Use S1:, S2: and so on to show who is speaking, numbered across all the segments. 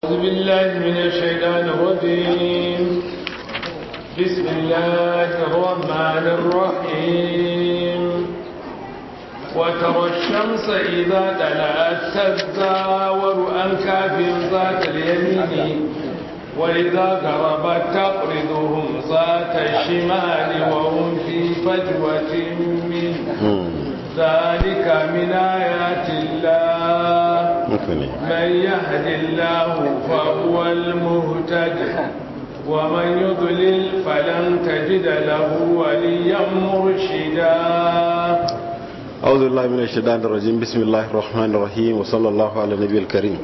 S1: أعوذ بالله من الشيطان الرجيم بسم الله الرحمن الرحيم وترى الشمس إذا طلعت تزاور عن كهف ذات اليمين وإذا غربت تقرضهم ذات الشمال وهم في فجوة منه ذلك من آيات الله من يهد الله فهو المهتد ومن يضلل فلن تجد له وليا مرشدا
S2: أعوذ بالله من الشيطان الرجيم بسم الله الرحمن الرحيم وصلى الله على النبي الكريم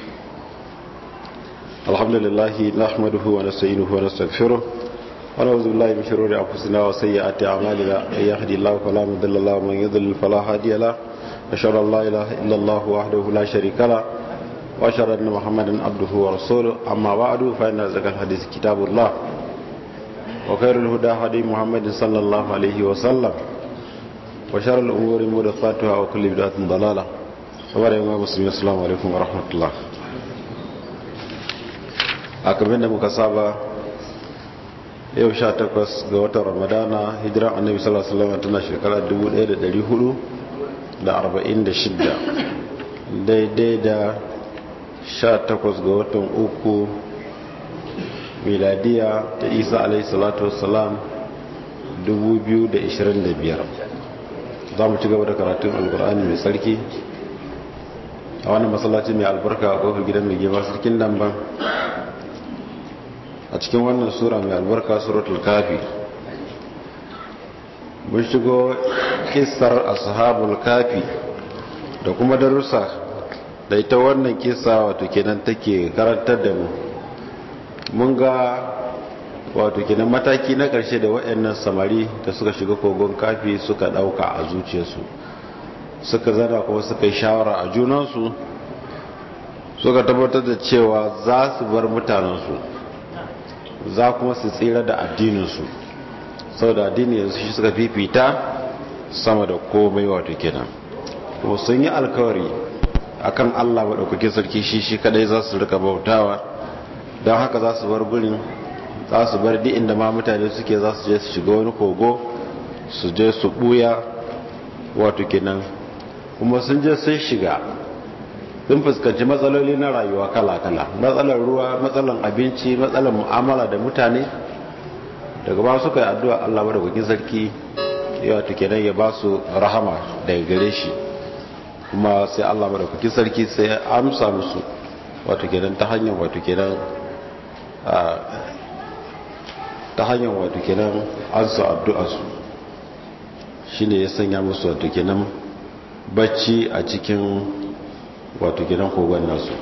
S2: الحمد لله نحمده ونستعينه ونستغفره ونعوذ بالله من شرور انفسنا وسيئات اعمالنا من يهدي الله فلا مضل له ومن يضلل فلا هادي له اشهد ان لا اله الا الله وحده لا شريك له واشهد ان محمدا عبده ورسوله اما بعد فان ذكر الحديث كتاب الله وخير الهدى هدي محمد صلى الله عليه وسلم وشر الامور محدثاتها وكل بدعه ضلاله وبارك يا مسلمين السلام عليكم ورحمه الله a kamar da muka saba yau sha takwas ga watan ramadana hijiran annabi sallallahu alaihi wasallam tana shekara 1446 daidai da sha takwas ga watan uku miladiya ta isa alaihi salatu wasalam 2025 za mu ci gaba da karatun alkur'ani mai sarki a wannan masallaci mai albarka a kofar gidan mai gima sarkin damban a cikin wannan sura mai albarka suratul kafi mun shigo kissar ashabul kafi da kuma darussa da ita wannan kissa wato kenan take karantar da mu mun ga wato kenan mataki na karshe da waɗannan samari da suka shiga kogon kafi suka ɗauka a zuciyarsu suka zana kuma suka yi shawara a junansu suka tabbatar da cewa za su bar mutanensu za kuma su tsira da addininsu sau da addini yanzu shi suka fifita sama da komai wato kenan kuma sun yi alkawari akan allah maɗaukakin sarki shi shi kadai za su rika bautawa don haka za su bar gurin za su bar di inda ma mutane suke za su je su shiga wani kogo su je su ɓuya wato kenan kuma sun je sun shiga sun fuskanci matsaloli na rayuwa kala-kala matsalar ruwa matsalar abinci matsalar mu'amala da mutane daga ba suka yi addu'a Allah da kwakin sarki ya tuke nan ya ba su rahama daga gare shi kuma sai Allah da kwakin sarki sai ya amsa musu wato kenan ta hanyar wato kenan ta hanyar wato kenan an su addu'a su shine ya sanya musu wato kenan bacci a cikin wato gidan kogon nasu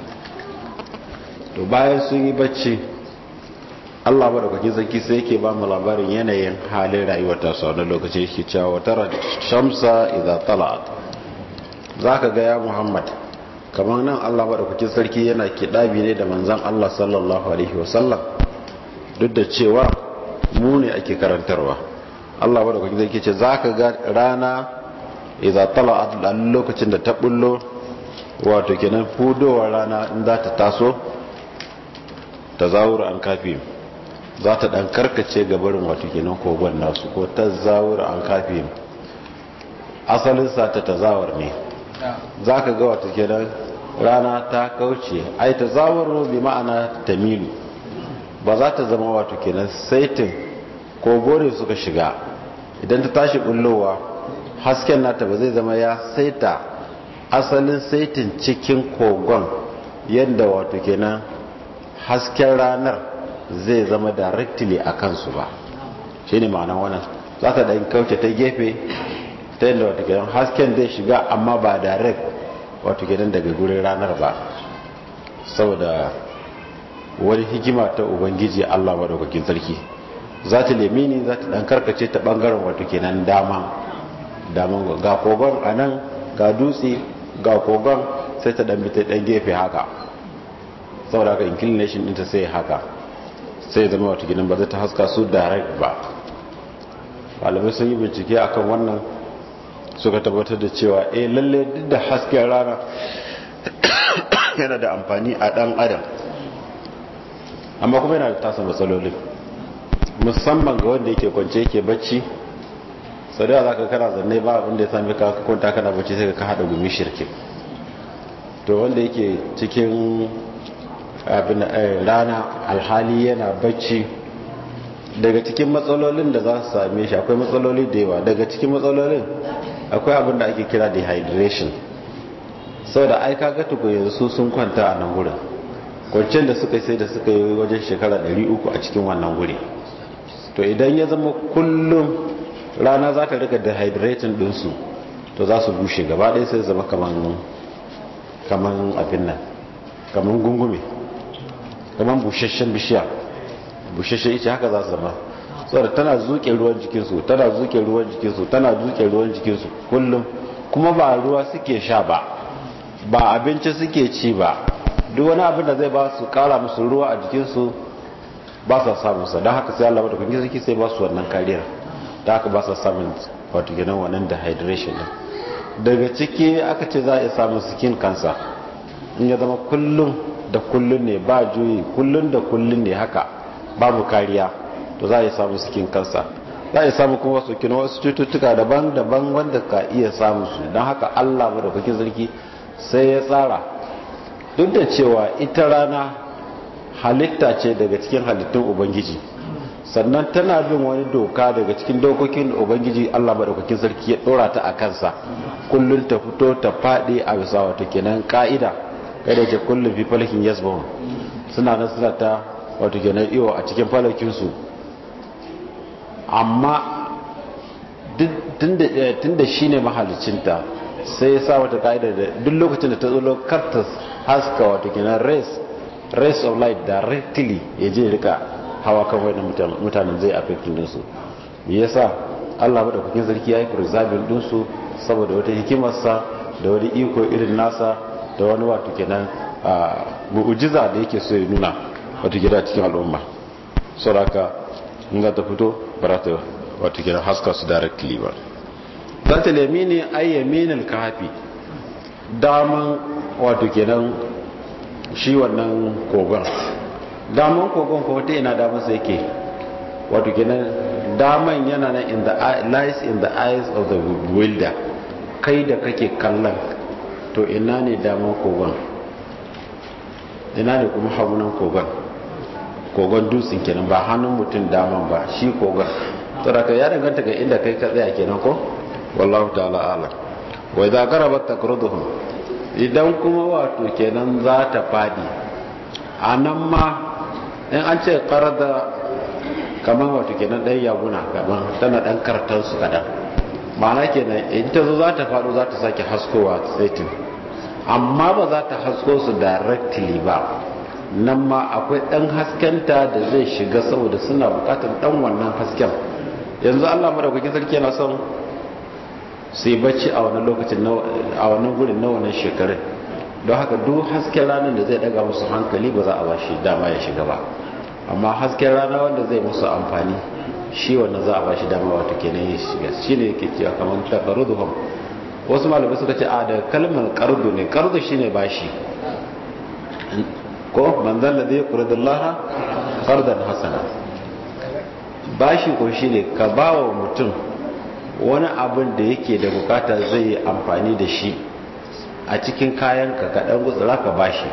S2: to bayan sun yi bacci allah ba da kwakin sarki sai yake ba mu labarin yanayin halin rayuwar tasu wani lokaci yake cewa wata shamsa idza tala'at za ka ga ya muhammad kamar nan allah ba da kwakin sarki yana kiɗabi ne da manzan allah sallallahu alaihi wasallam duk da cewa mu ne ake karantarwa allah ba da kwakin sarki ce za ka ga rana idza tala'at a lokacin da ta bullo wato kenan fudowar rana in za ta taso ta zawura an kafi za ta dan karkace gabarin wato kenan kogon nasu ko ta zawura an kafi asalin sa ta tazawar ne za ka ga wato kenan rana ta kauce ai ta zawar bi ma'ana tamilu ba za ta zama wato kenan saitin kogo ne suka shiga idan ta tashi bullowa hasken nata ba zai zama ya saita asalin saitin cikin kogon yadda wato kenan hasken ranar zai zama directly a kansu ba shi ne ma'anar wannan za ta ɗan kauce ta gefe ta yadda wato kenan hasken zai shiga amma ba direct wato kenan daga gurin ranar ba saboda wani hikima ta ubangiji allah maɗaukakin sarki za ta lemini za ta ɗan karkace ta ɓangaren wato kenan dama daman ga kogon a nan ga dutse ga kogon sai ta dan bita dan gefe haka saboda haka inclination ɗinta sai haka sai zama wata gidan ba zai ta haska su direct ba malamai sun yi bincike akan wannan suka tabbatar da cewa eh lalle duk da hasken rana yana da amfani a dan adam amma kuma yana da tasa matsalolin musamman ga wanda yake kwance yake bacci sau da za ka kana zanne ba abinda ya sami ka kwanta kana bacci sai ka haɗa gumi shirkin to wanda yake cikin abin rana alhali yana bacci daga cikin matsalolin da za su same shi akwai matsaloli da yawa daga cikin matsalolin akwai abin da ake kira dehydration sau da aika ga tuku yanzu sun kwanta a nan wurin kwanciyar da suka sai da suka yi wajen shekara 300 a cikin wannan wuri to idan ya zama kullum rana za ta rika dehydrating dinsu to za su bushe gaba ɗaya sai zama kaman abin nan kaman gungume kaman bushashen bishiya bushashen ita haka za su zama saboda tana zuke ruwan jikinsu tana zuke ruwan jikinsu tana zuke ruwan jikinsu kullum kuma ba ruwa suke sha ba ba abinci suke ci ba duk wani abin da zai ba su kara musu ruwa a jikinsu ba sa samun sa don haka sai Allah wadda kwanke suke sai ba su wannan kariyar da haka ba sa samun wato gidan wannan dehydration din daga ciki aka ce za a iya samun skin cancer in ya zama kullum da kullum ne ba juyi kullum da kullum ne haka babu kariya to za a iya samun skin cancer za a iya samun kuma wasu kina wasu cututtuka daban-daban wanda ka iya samun su don haka Allah wadda kwanke sarki sai ya tsara duk da cewa ita rana halitta ce daga cikin halittun ubangiji sannan tana bin wani doka daga cikin dokokin ubangiji allah maɗaukakin sarki ya ɗora ta a kansa kullum ta fito ta faɗi a bisa wata kenan ƙa'ida kai da ke kullum fi falakin yasbahun suna nan suna ta wata kenan iyo a cikin falakinsu amma tun da shi ne mahalicinta sai ya sa wata ƙa'ida da duk lokacin da ta zo karta haska wata kenan race race of light directly ya je rika hawa kan wani mutanen zai affectin dinsu me yasa Allah madaukakin sarki ya yi preserving dinsu saboda wata hikimarsa da wani iko irin nasa da wani wato kenan mu'ujiza da yake so ya nuna wato gida cikin al'umma saboda in za ta fito ba za ta wato kenan haska su directly ba za ta lemi ne ayyamin kafi daman wato kenan shi wannan kogon daman kogon ko wata ina daman sai yake wato kenan daman yana nan in the lies in the eyes of the wilder kai da kake kallon to ina ne daman kogon ina ne kuma hagunan kogon kogon dutsen kenan ba hannun mutum daman ba shi kogon tsaraka ya danganta ga inda kai ka tsaya kenan ko wallahu ta'ala ala wa idza qarabat taqruduhum idan kuma wato kenan za ta fadi a nan ma in an ce karada kamar wato kenan ɗan yaguna kamar tana ɗan kartar su kadan ma'ana kenan in ta zo za ta faɗo za ta sake haskowa saitin amma ba za ta hasko su directly ba nan ma akwai ɗan haskenta da zai shiga saboda suna buƙatar ɗan wannan hasken yanzu allah madaukakin sarki yana son su yi bacci a wani lokacin a wani gurin na wannan shekarun don haka duk hasken ranar da zai daga musu hankali ba za a bashi dama ya shiga ba amma hasken rana wanda zai musu amfani shi wannan za a bashi dama wato kenan ya shiga shi ne yake cewa kamar taqarruduhum wasu malamai suka ce a da kalmar qardu ne qardu shine bashi ko manzon da zai qurdullaha qardan hasana bashi ko shine ka bawa mutum wani abin da yake da bukata zai yi amfani da shi a cikin kayan ka kaɗan gutsura ka bashi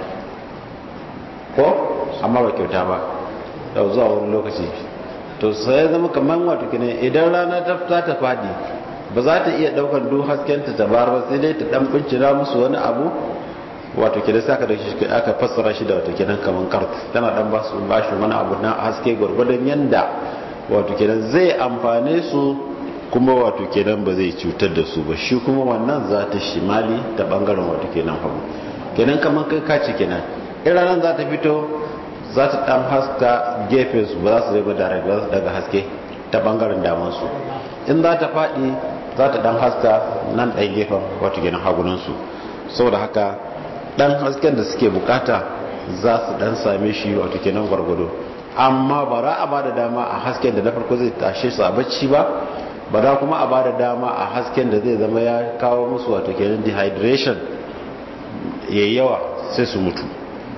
S2: ko amma ba kyauta ba da zuwa wani lokaci to sai zama kamar wato kine idan rana ta za ta fadi ba za ta iya ɗaukar duk haskenta ta bar ba sai dai ta ɗan bincina musu wani abu wato kine sai aka dauki aka fassara shi da wato kinan kamar kart tana dan ba su bashi wani abu na haske gwargwadon yanda wato kinan zai amfane su kuma wato kenan ba zai cutar da su ba shi kuma wannan za ta shimali ta bangaren wato kenan hagu kenan kamar kai kaci kenan in ranar za ta fito za ta dan haska gefen su ba za su zai ba daga haske ta bangaren daman su in za ta faɗi za ta dan haska nan ɗan gefen wato kenan hagunan su saboda haka dan hasken da suke bukata za su dan same shi wato kenan gwargwado amma ba za a ba da dama a hasken da na farko zai tashe su a bacci ba ba za kuma a bada dama a hasken da zai zama ya kawo musu wato kenan dehydration ya yawa sai su mutu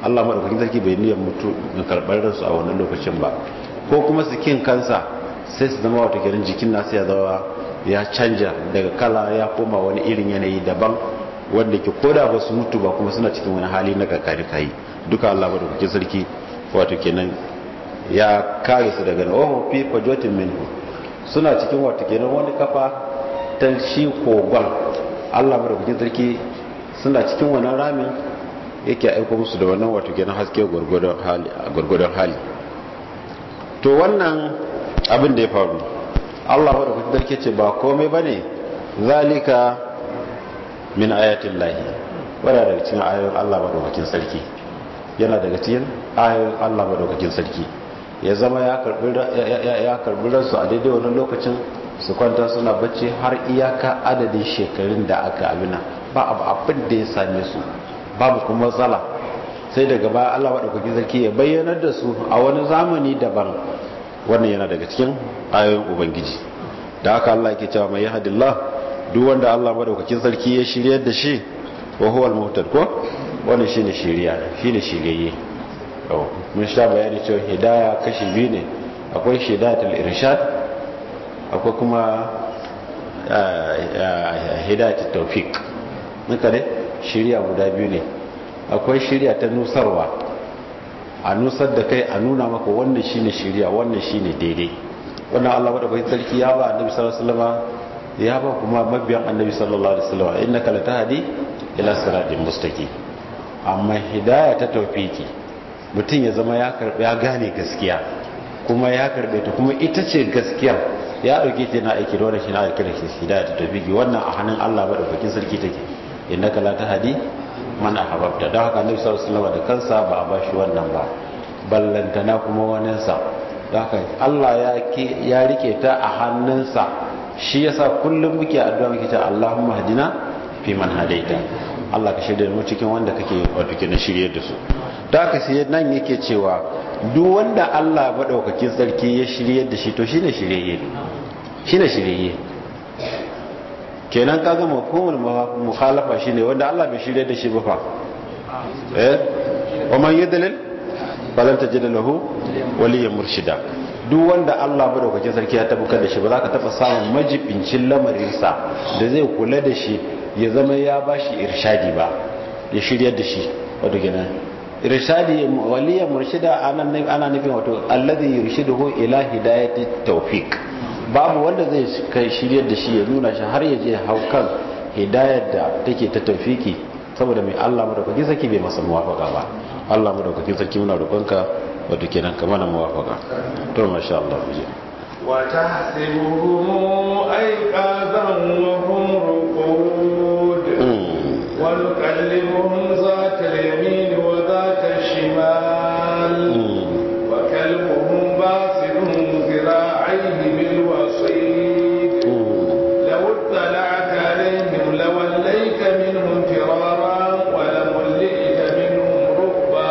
S2: Allah madaukakin sarki bai niyyar mutu ga karɓar ransu a wannan lokacin ba ko kuma su kin kansa sai su zama wata kenan jikin nasu ya zama ya canja daga kala ya koma wani irin yanayi daban wanda ke koda ba su mutu ba kuma suna cikin wani hali na kakari kayi duka Allah madaukakin sarki wato kenan ya kare su daga oh fi fajotin minhu suna cikin wato kenan wani kafa ta shi kogon Allah madaukakin sarki suna cikin wannan ramin yake aiko musu da wannan wato kenan haske gwargwadon hali gwargwadon hali to wannan abin da ya faru Allah madaukakin sarki ce ba komai bane zalika min ayatin lahi wadda daga cikin ayoyin Allah madaukakin sarki yana daga cikin ayoyin Allah madaukakin sarki ya zama ya karbi ransu a daidai wani lokacin su kwanta suna bacci har iyaka adadin shekarun da aka abina ba abu abin da ya same su babu kuma matsala sai daga baya Allah madaukakin sarki ya bayyanar da su a wani zamani daban wannan yana daga cikin ayoyin ubangiji da haka Allah yake cewa mai yahdillah duk wanda Allah madaukakin sarki ya shiryar da shi wa huwa al-muhtad ko wannan shine shiriya shine shiriyye to mun sha bayani cewa hidaya kashi biyu ne akwai hidayatul irshad akwai kuma hidayatul tawfiq muka ne shiriya guda biyu ne akwai shiriya ta nusarwa a nusar da kai a nuna maka wannan shine shiriya wannan shine daidai wannan Allah madaukakin sarki ya ba annabi sallallahu alaihi wasallam ya ba kuma mabiyan annabi sallallahu alaihi wasallam innaka latahdi ila siratin mustaqim amma hidaya ta tawfiki mutum ya zama ya karbe ya gane gaskiya kuma ya karbe ta kuma ita ce gaskiya ya dauke ta na aiki da wannan shi na aiki da shi hidaya ta tawfiki wannan a hannun Allah madaukakin sarki take innaka latahdi man ahbabta don haka annabi sallallahu alaihi wasallam da kansa ba a bashi wannan ba ballantana kuma waninsa haka Allah ya rike ta a hannunsa shi yasa kullum muke addu'a muke ta Allahumma hadina fi man hadaita Allah ka shirya mu cikin wanda kake wato na shirye da su da haka sai nan yake cewa duk wanda Allah madaukakin sarki ya shirye da shi to shine shiryayye shine shiryayye kenan kaga mafhumul mukhalafa shine wanda Allah bai shirye da shi ba fa eh wa man yudlil falan tajid lahu waliyan murshida duk wanda Allah madaukakin sarki ya tabbatar da shi ba za ka taba samun majibincin lamarinsa da zai kula da shi ya zama ya bashi irshadi ba ya shiryar da shi wato kenan irshadi waliyan murshida ana ana nufin wato alladhi yurshiduhu ila hidayati tawfiq babu wanda zai kai shiryar da shi ya nuna shi har ya je hau kan hidayar da take ta tawfiki saboda mai Allah madaukakin sarki bai masa muwafaka ba Allah madaukakin sarki muna roƙonka wato kenan ka mana muwafaka to masha Allah mu je
S1: wa tahsibuhum ayqadan wa hum ruqud wa nuqallibuhum zata al-yamin wa zata al-shimal wa kalbuhum basidun dhira'ayhi bil wasid law ittala'ta alayhim lawallayta minhum firara wa lamulli'ta minhum rubba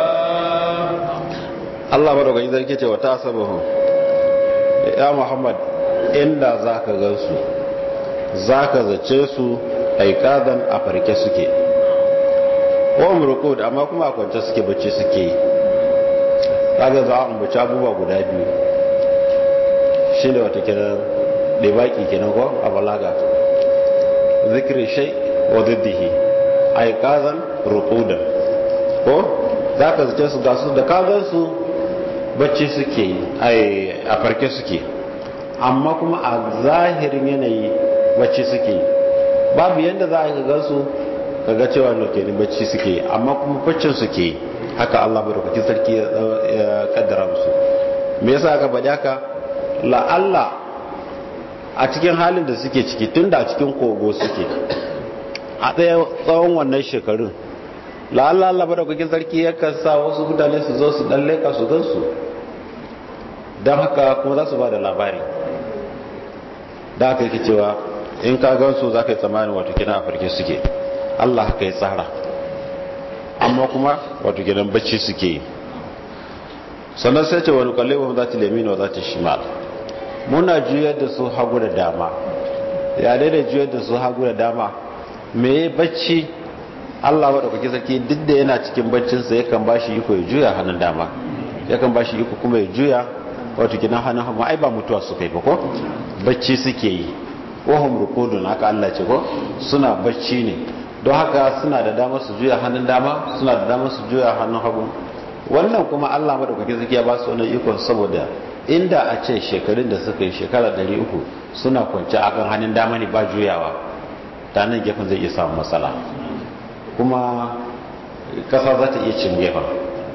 S2: Allah madaukakin sarki ce wa ta sabahu ya Muhammad inda zaka gansu zaka zace su aikadan a farke suke wa umrukud amma kuma a kwance suke bacci suke yi kaga za a ambaci abubuwa guda biyu shine wata kiran dibaki kenan ko a balaga zikri shay wa diddihi aikadan ruqudan ko zaka zace su ga su da ka gansu bacci suke yi a farke suke amma kuma a zahirin yanayi bacci suke yi babu yadda za a yi gansu kaga cewa lokeni bacci suke yi amma kuma baccin suke yi haka Allah madaukakin sarki ya kaddara musu me yasa aka faɗi haka la'alla a cikin halin da suke ciki tunda a cikin kogo suke a ɗaya tsawon wannan shekarun la'alla Allah madaukakin sarki yakan sa wasu mutane su zo su dan leka su gansu don haka kuma za su ba da labari da aka yake cewa in ka gansu za ka yi tsammanin wato gina a farke suke Allah haka ya tsara amma kuma wato gidan bacci suke yi sannan sai ce wani kalle wa za ta lemina wa za ta shimal muna juyar da su hagu da dama ya daidai juyar da su hagu da dama me bacci Allah maɗaukaki sarki duk da yana cikin baccinsa yakan ba shi iko ya juya hannun dama yakan ba shi iko kuma ya juya wato kinan hannun hagu ai ba mutuwa su kai ba ko bacci suke yi wahum rukudun haka Allah ce ko suna bacci ne don haka suna da damar su juya hannun dama suna da damar su juya hannun hagu wannan kuma Allah maɗaukaki sarki ya ba su wannan iko saboda inda a ce shekarun da suka yi shekara 300 suna kwanci akan hannun dama ne ba juyawa ta nan gefen zai iya samun matsala kuma kasa za ta iya cin gefen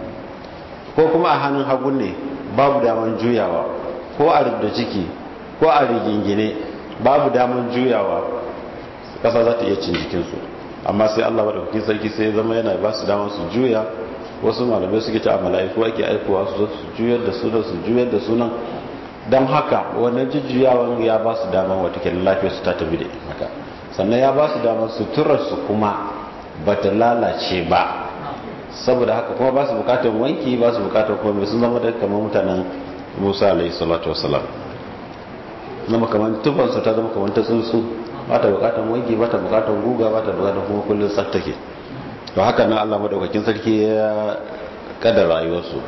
S2: ko kuma a hannun hagun ne babu daman juyawa ko a rubda ciki ko a rigingine babu daman juyawa kasa za ta iya cin jikinsu amma sai allah maɗaukakin sarki sai zama yana ba su daman su juya wasu malamai suke ta a mala'iku ake aikowa su su juyar da sunan su juyar da sunan don haka wannan jujjuyawan ya ba su daman watakila lafiyar su ta tafi da haka sannan ya ba su daman suturar su kuma ba ta lalace ba saboda haka kuma ba su bukatar wanki ba su bukatar komai sun zama da kamar mutanen musa alaihi salatu wasalam na makaman tufansu ta zama kamar ta tsuntsu ba ta bukatar wanki ba ta bukatar guga ba ta bukatar kuma kullum tsaftake to haka nan allah madaukakin sarki ya kada rayuwarsu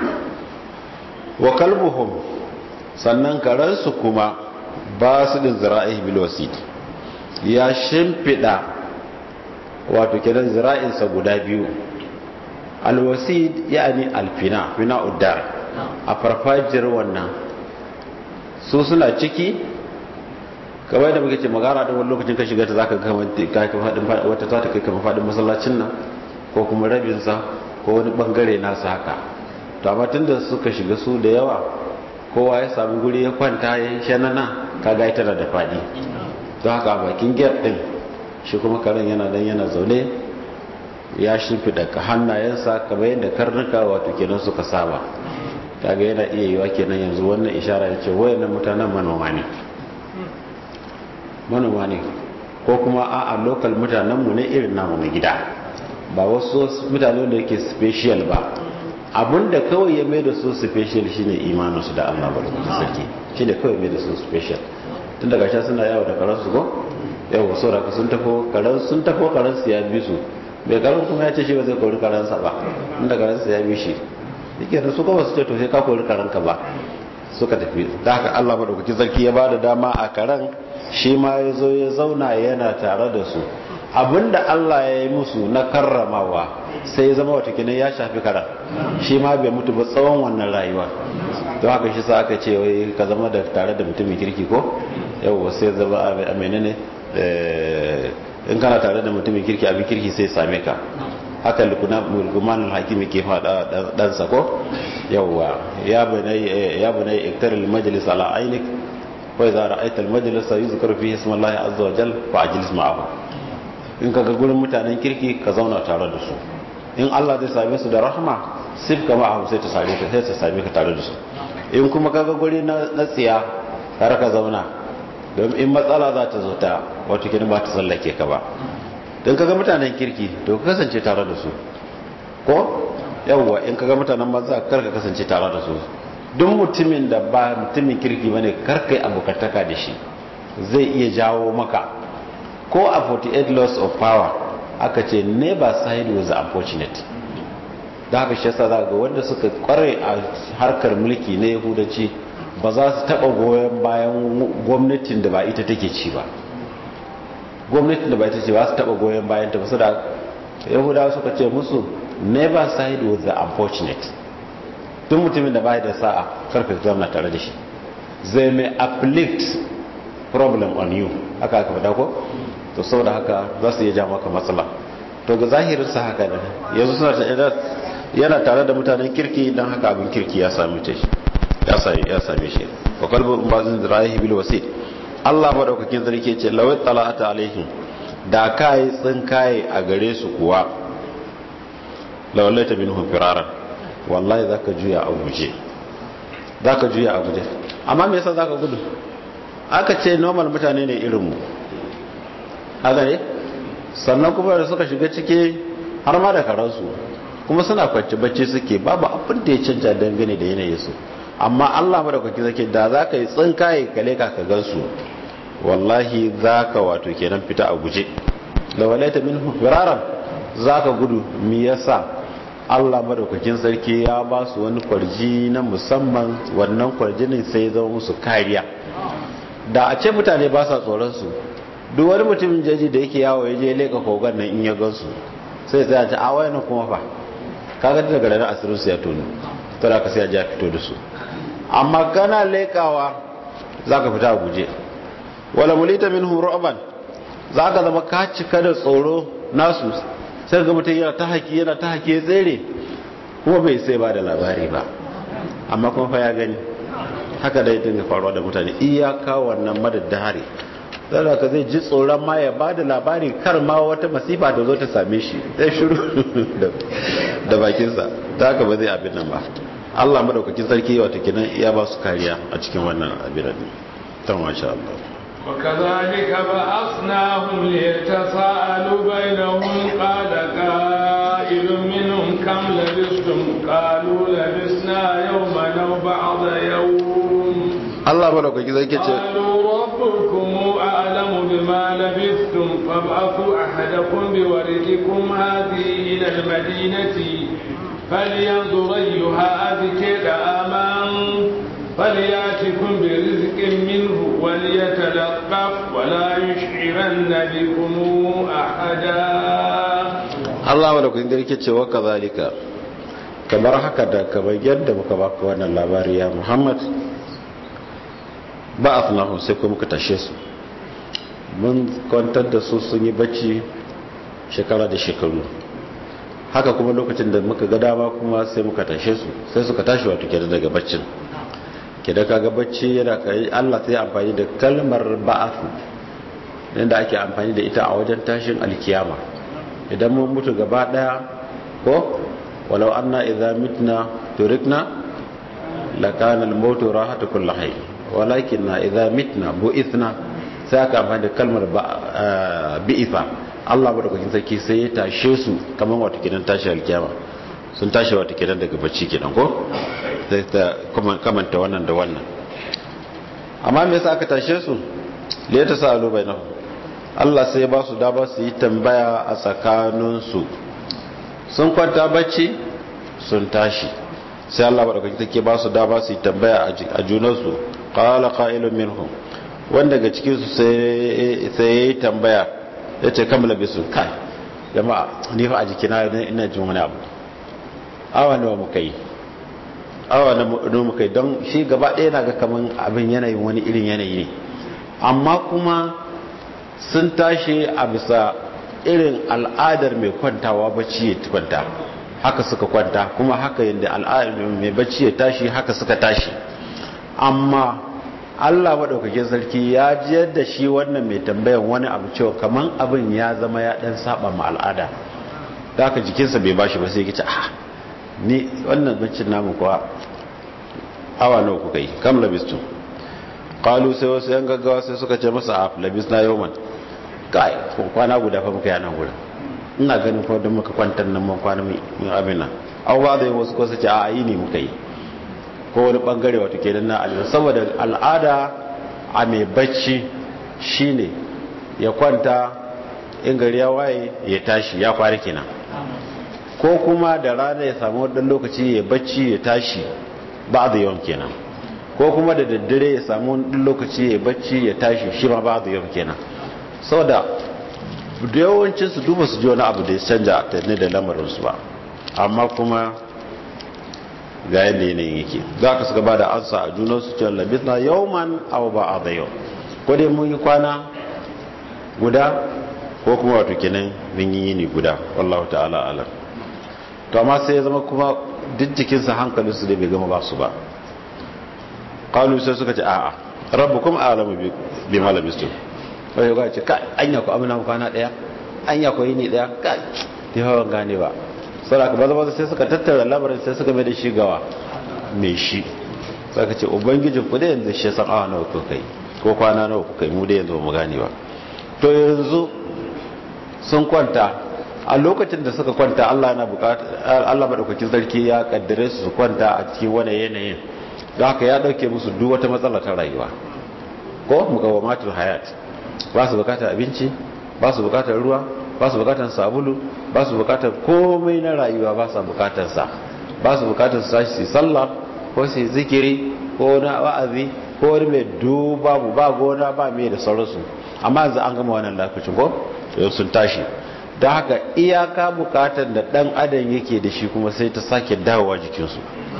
S2: wa kalbuhum sannan karansu kuma ba su din zira'i bil wasid ya shimfida wato kidan zira'insa guda biyu alwasid yani alfina fina uddar a farfajiyar wannan su suna ciki kamar da muke ce magana da wani lokacin ka shiga ta zaka ga kamar wata ta kai kamar fadin masallacin nan ko kuma rabinsa ko wani bangare nasa haka to amma tunda suka shiga su da yawa kowa ya sami guri ya kwanta ya shanana kaga ita da fadi don haka bakin gate din shi kuma karen yana dan yana zaune ya shimfiɗa hannayensa kamar yadda karnuka wato kenan suka saba kaga yana iya yiwa kenan yanzu wannan ishara ya ce wayannan mutanen manoma ne manoma ne ko kuma a a local mutanenmu ne irin namu na gida ba wasu mutane da yake special ba abinda kawai ya mai da su special shine imaninsu da Allah barkatu sarki shine kawai mai da su special tun daga sha suna yawo da karansu ko yawo saboda sun tafo karan sun tafo karansu ya bi su bai karan kuma ya ce shi ba zai kori karansa ba inda karansa ya bi shi yake da su kuma su ce to sai ka kori karanka ba suka tafi da haka Allah madaukakin sarki ya bada dama a karan shi ma ya zo ya zauna yana tare da su abinda Allah ya yi musu na karramawa sai ya zama wata kinan ya shafi karan shi ma bai mutu ba tsawon wannan rayuwa don haka shi sa aka ce wai ka zama da tare da mutumin kirki ko yau sai zama a menene in kana tare da mutumin kirki abin kirki sai same ka haka lukumanin hakimi ke faɗa ɗansa ko yauwa ya bunai iktar majalis ala ainik wai za a ra'aitar majalis yi zukar fi hisman lahi azza wa jal fa ajilis ma'ahu in ka ga gurin mutanen kirki ka zauna tare da su in Allah zai same su da rahama sif kama ahu sai ta same ka sai ta same ka tare da su in kuma ka ga guri na tsiya kar ka zauna don in matsala za ta zo ta wato kin ba ta tsallake ka ba don kaga mutanen kirki to ka kasance tare da su ko yawwa in kaga mutanen banza kar ka kasance tare da su duk mutumin da ba mutumin kirki bane kar kai abokantaka da shi zai iya jawo maka ko a 48 laws of power aka ce never side was unfortunate da haka shi yasa za ga wanda suka kware a harkar mulki na yahudanci ba za su taba goyon bayan gwamnatin da ba ita take ci ba gwamnatin da ba ita ce ba su taba goyon bayan ta basu da yahudawa suka ce musu never side with the unfortunate duk mutumin da ba da sa'a karka zama tare da shi zai mai afflict problem on you haka aka faɗa ko to saboda haka za su iya ja maka matsala to ga zahirin sa haka ne yanzu suna ta yana tare da mutanen kirki dan haka abin kirki ya same ta shi ya same ya same shi wa qalbu bazin ra'ihi bil wasit Allah madaukakin sarki ce lawai tala'ata alaihim da kai tsinkaye a gare su kuwa lawallaita minhum firaran wallahi zaka juya a guje zaka juya a guje amma me yasa zaka gudu aka ce normal mutane ne irin mu haka ne sannan kuma da suka shiga ciki har ma da karansu kuma suna kwanci bacci suke babu abin da ya canja dangane da yanayin su amma Allah madaukaki zake da zaka yi tsinkaye kale ka ka gansu wallahi zaka wato kenan fita a guje lawalaita minhum firaran za ka gudu mi yasa Allah madaukakin sarki ya ba su wani kwarji na musamman wannan kwarjinin sai zama musu kariya da a ce mutane ba sa tsoron su duk wani mutumin jaji da yake yawo ya je leka kogon nan in ya gansu sai sai a ce a wayan kuma fa kaga daga ranar asirin su ya tonu to da ka sai a ja fito da su amma kana lekawa zaka fita a guje wala mulita minhum ru'ban zaka zama ka cika da tsoro nasu sai ga mutum yana ta haki yana ta haki ya tsere kuma bai sai ba da labari ba amma kuma fa ya gani haka dai dinga faruwa da mutane iyaka wannan madaddahari zara ka zai ji tsoron ma ya ba da labari kar ma wata masifa da zo ta same shi zai shiru da bakinsa ta haka ba zai abin nan ba Allah madaukakin sarki wata kinan iya ba su kariya a cikin wannan abin nan ta masha Allah
S1: وكذلك بعثناهم ليتساءلوا بينهم قال قائل منهم كم لبثتم قالوا لبثنا يوما او بعض يوم
S2: الله ملوكك زي كده
S1: قالوا ربكم اعلم بما لبثتم فابعثوا احدكم بوردكم هذه الى المدينه فلينظر ايها اذكى امان فلياتكم برزق منه وليتلطف ولا يشعرن بكم احدا
S2: Allah madaukakin sarki ce wa kazalika kamar haka da kamar yadda muka baka wannan labari ya Muhammad ba afnahu sai kuma muka tashe su mun kwantar da su sun yi bacci shekara da shekaru haka kuma lokacin da muka ga dama kuma sai muka tashe su sai suka tashi wato kenan daga baccin ke da kaga bacci yana kai Allah sai amfani da kalmar ba'athu inda ake amfani da ita a wajen tashin alkiyama idan mun mutu gaba daya ko walau anna idza mitna turikna lakana al-mautu rahatu kulli hayy walakinna idza mitna bu'ithna sai aka amfani da kalmar bi'ifa Allah madaukakin sarki sai ya tashe su kamar wato kidan tashi alkiyama sun tashi wato kidan daga bacci kidan ko sai ta kamanta wannan da wannan amma me yasa aka tashe su le ta salu bainahum Allah sai ba su dama su yi tambaya a tsakaninsu sun kwanta bacci sun tashi sai Allah madaukakin take ba su dama su yi tambaya a junansu qala qa'ilun minhum wanda daga cikin su sai sai yayi tambaya yace kam labisu kai jama'a ni fa a jikina ina jin wani abu awa nawa muka yi awa nawa muka yi don shi gaba ɗaya na ga kaman abin yanayin wani irin yanayi ne amma kuma sun tashi a bisa irin al'adar mai kwantawa bacci ya kwanta haka suka kwanta kuma haka yadda al'adar mai bacci ya tashi haka suka tashi amma Allah maɗaukakin sarki ya jiyar da shi wannan mai tambayan wani abu cewa kaman abin ya zama ya ɗan saba ma al'ada da haka jikinsa bai bashi ba sai ya ah ni wannan baccin namu kuwa awa nawa kuka yi kam labistu qalu sai wasu yan gaggawa sai suka ce masa a labisna yawman kai kwana guda fa muka yana gurin ina ganin ko don muka kwantar nan mun kwana mun abin nan aw ba da wasu ko sace a yi ne muka yi ko wani bangare wato kenan na al'ada saboda al'ada a mai bacci shine ya kwanta in gari ya waye ya tashi ya fara kenan ko kuma da rana ya samu wadda lokaci ya bacci ya tashi ba da yawan kenan ko kuma da daddare ya samu wadda lokaci ya bacci ya tashi shi ma ba da yawan kenan saboda da yawancin su duba su ji wani abu da ya canja ta ne da lamarinsu ba amma kuma ga yadda yanayin yake za ka suka ba da ansa a junansu cewa labis na yawman abu ba a da yau ko dai mun yi kwana guda ko kuma wato kenan mun yi yini guda wallahu ta'ala alam to amma sai ya zama kuma duk jikinsa hankalinsu da bai gama ba su ba kalu sai suka ce a'a rabbukum a'lamu bi ma labistum wai ga ce kai anya ku amina kwana daya anya ku yini daya kai dai hawan gane ba saboda ba zama sai suka tattara labarin sai suka mai da shi gawa mai shi saka ce ubangijin ku da yanzu shi san awa nawa kuka yi ko kwana nawa kuka yi mu da yanzu mu gane ba to yanzu sun kwanta a lokacin da suka kwanta Allah na bukata Allah madaukakin sarki ya kaddare su su kwanta a cikin wani yanayin don haka ya dauke musu duk wata matsala ta rayuwa ko mukawamatul hayat ba su bukatar abinci ba su bukatar ruwa ba su bukatar sabulu ba su bukatar komai na rayuwa ba su bukatar sa ba su bukatar su tashi su sallah ko su zikiri ko na wa'azi ko wani mai duba ba gona ba mai da sauransu amma yanzu an gama wannan lokacin ko sun tashi don haka iyaka bukatar da dan adam yake da shi kuma sai ta sake dawowa jikinsu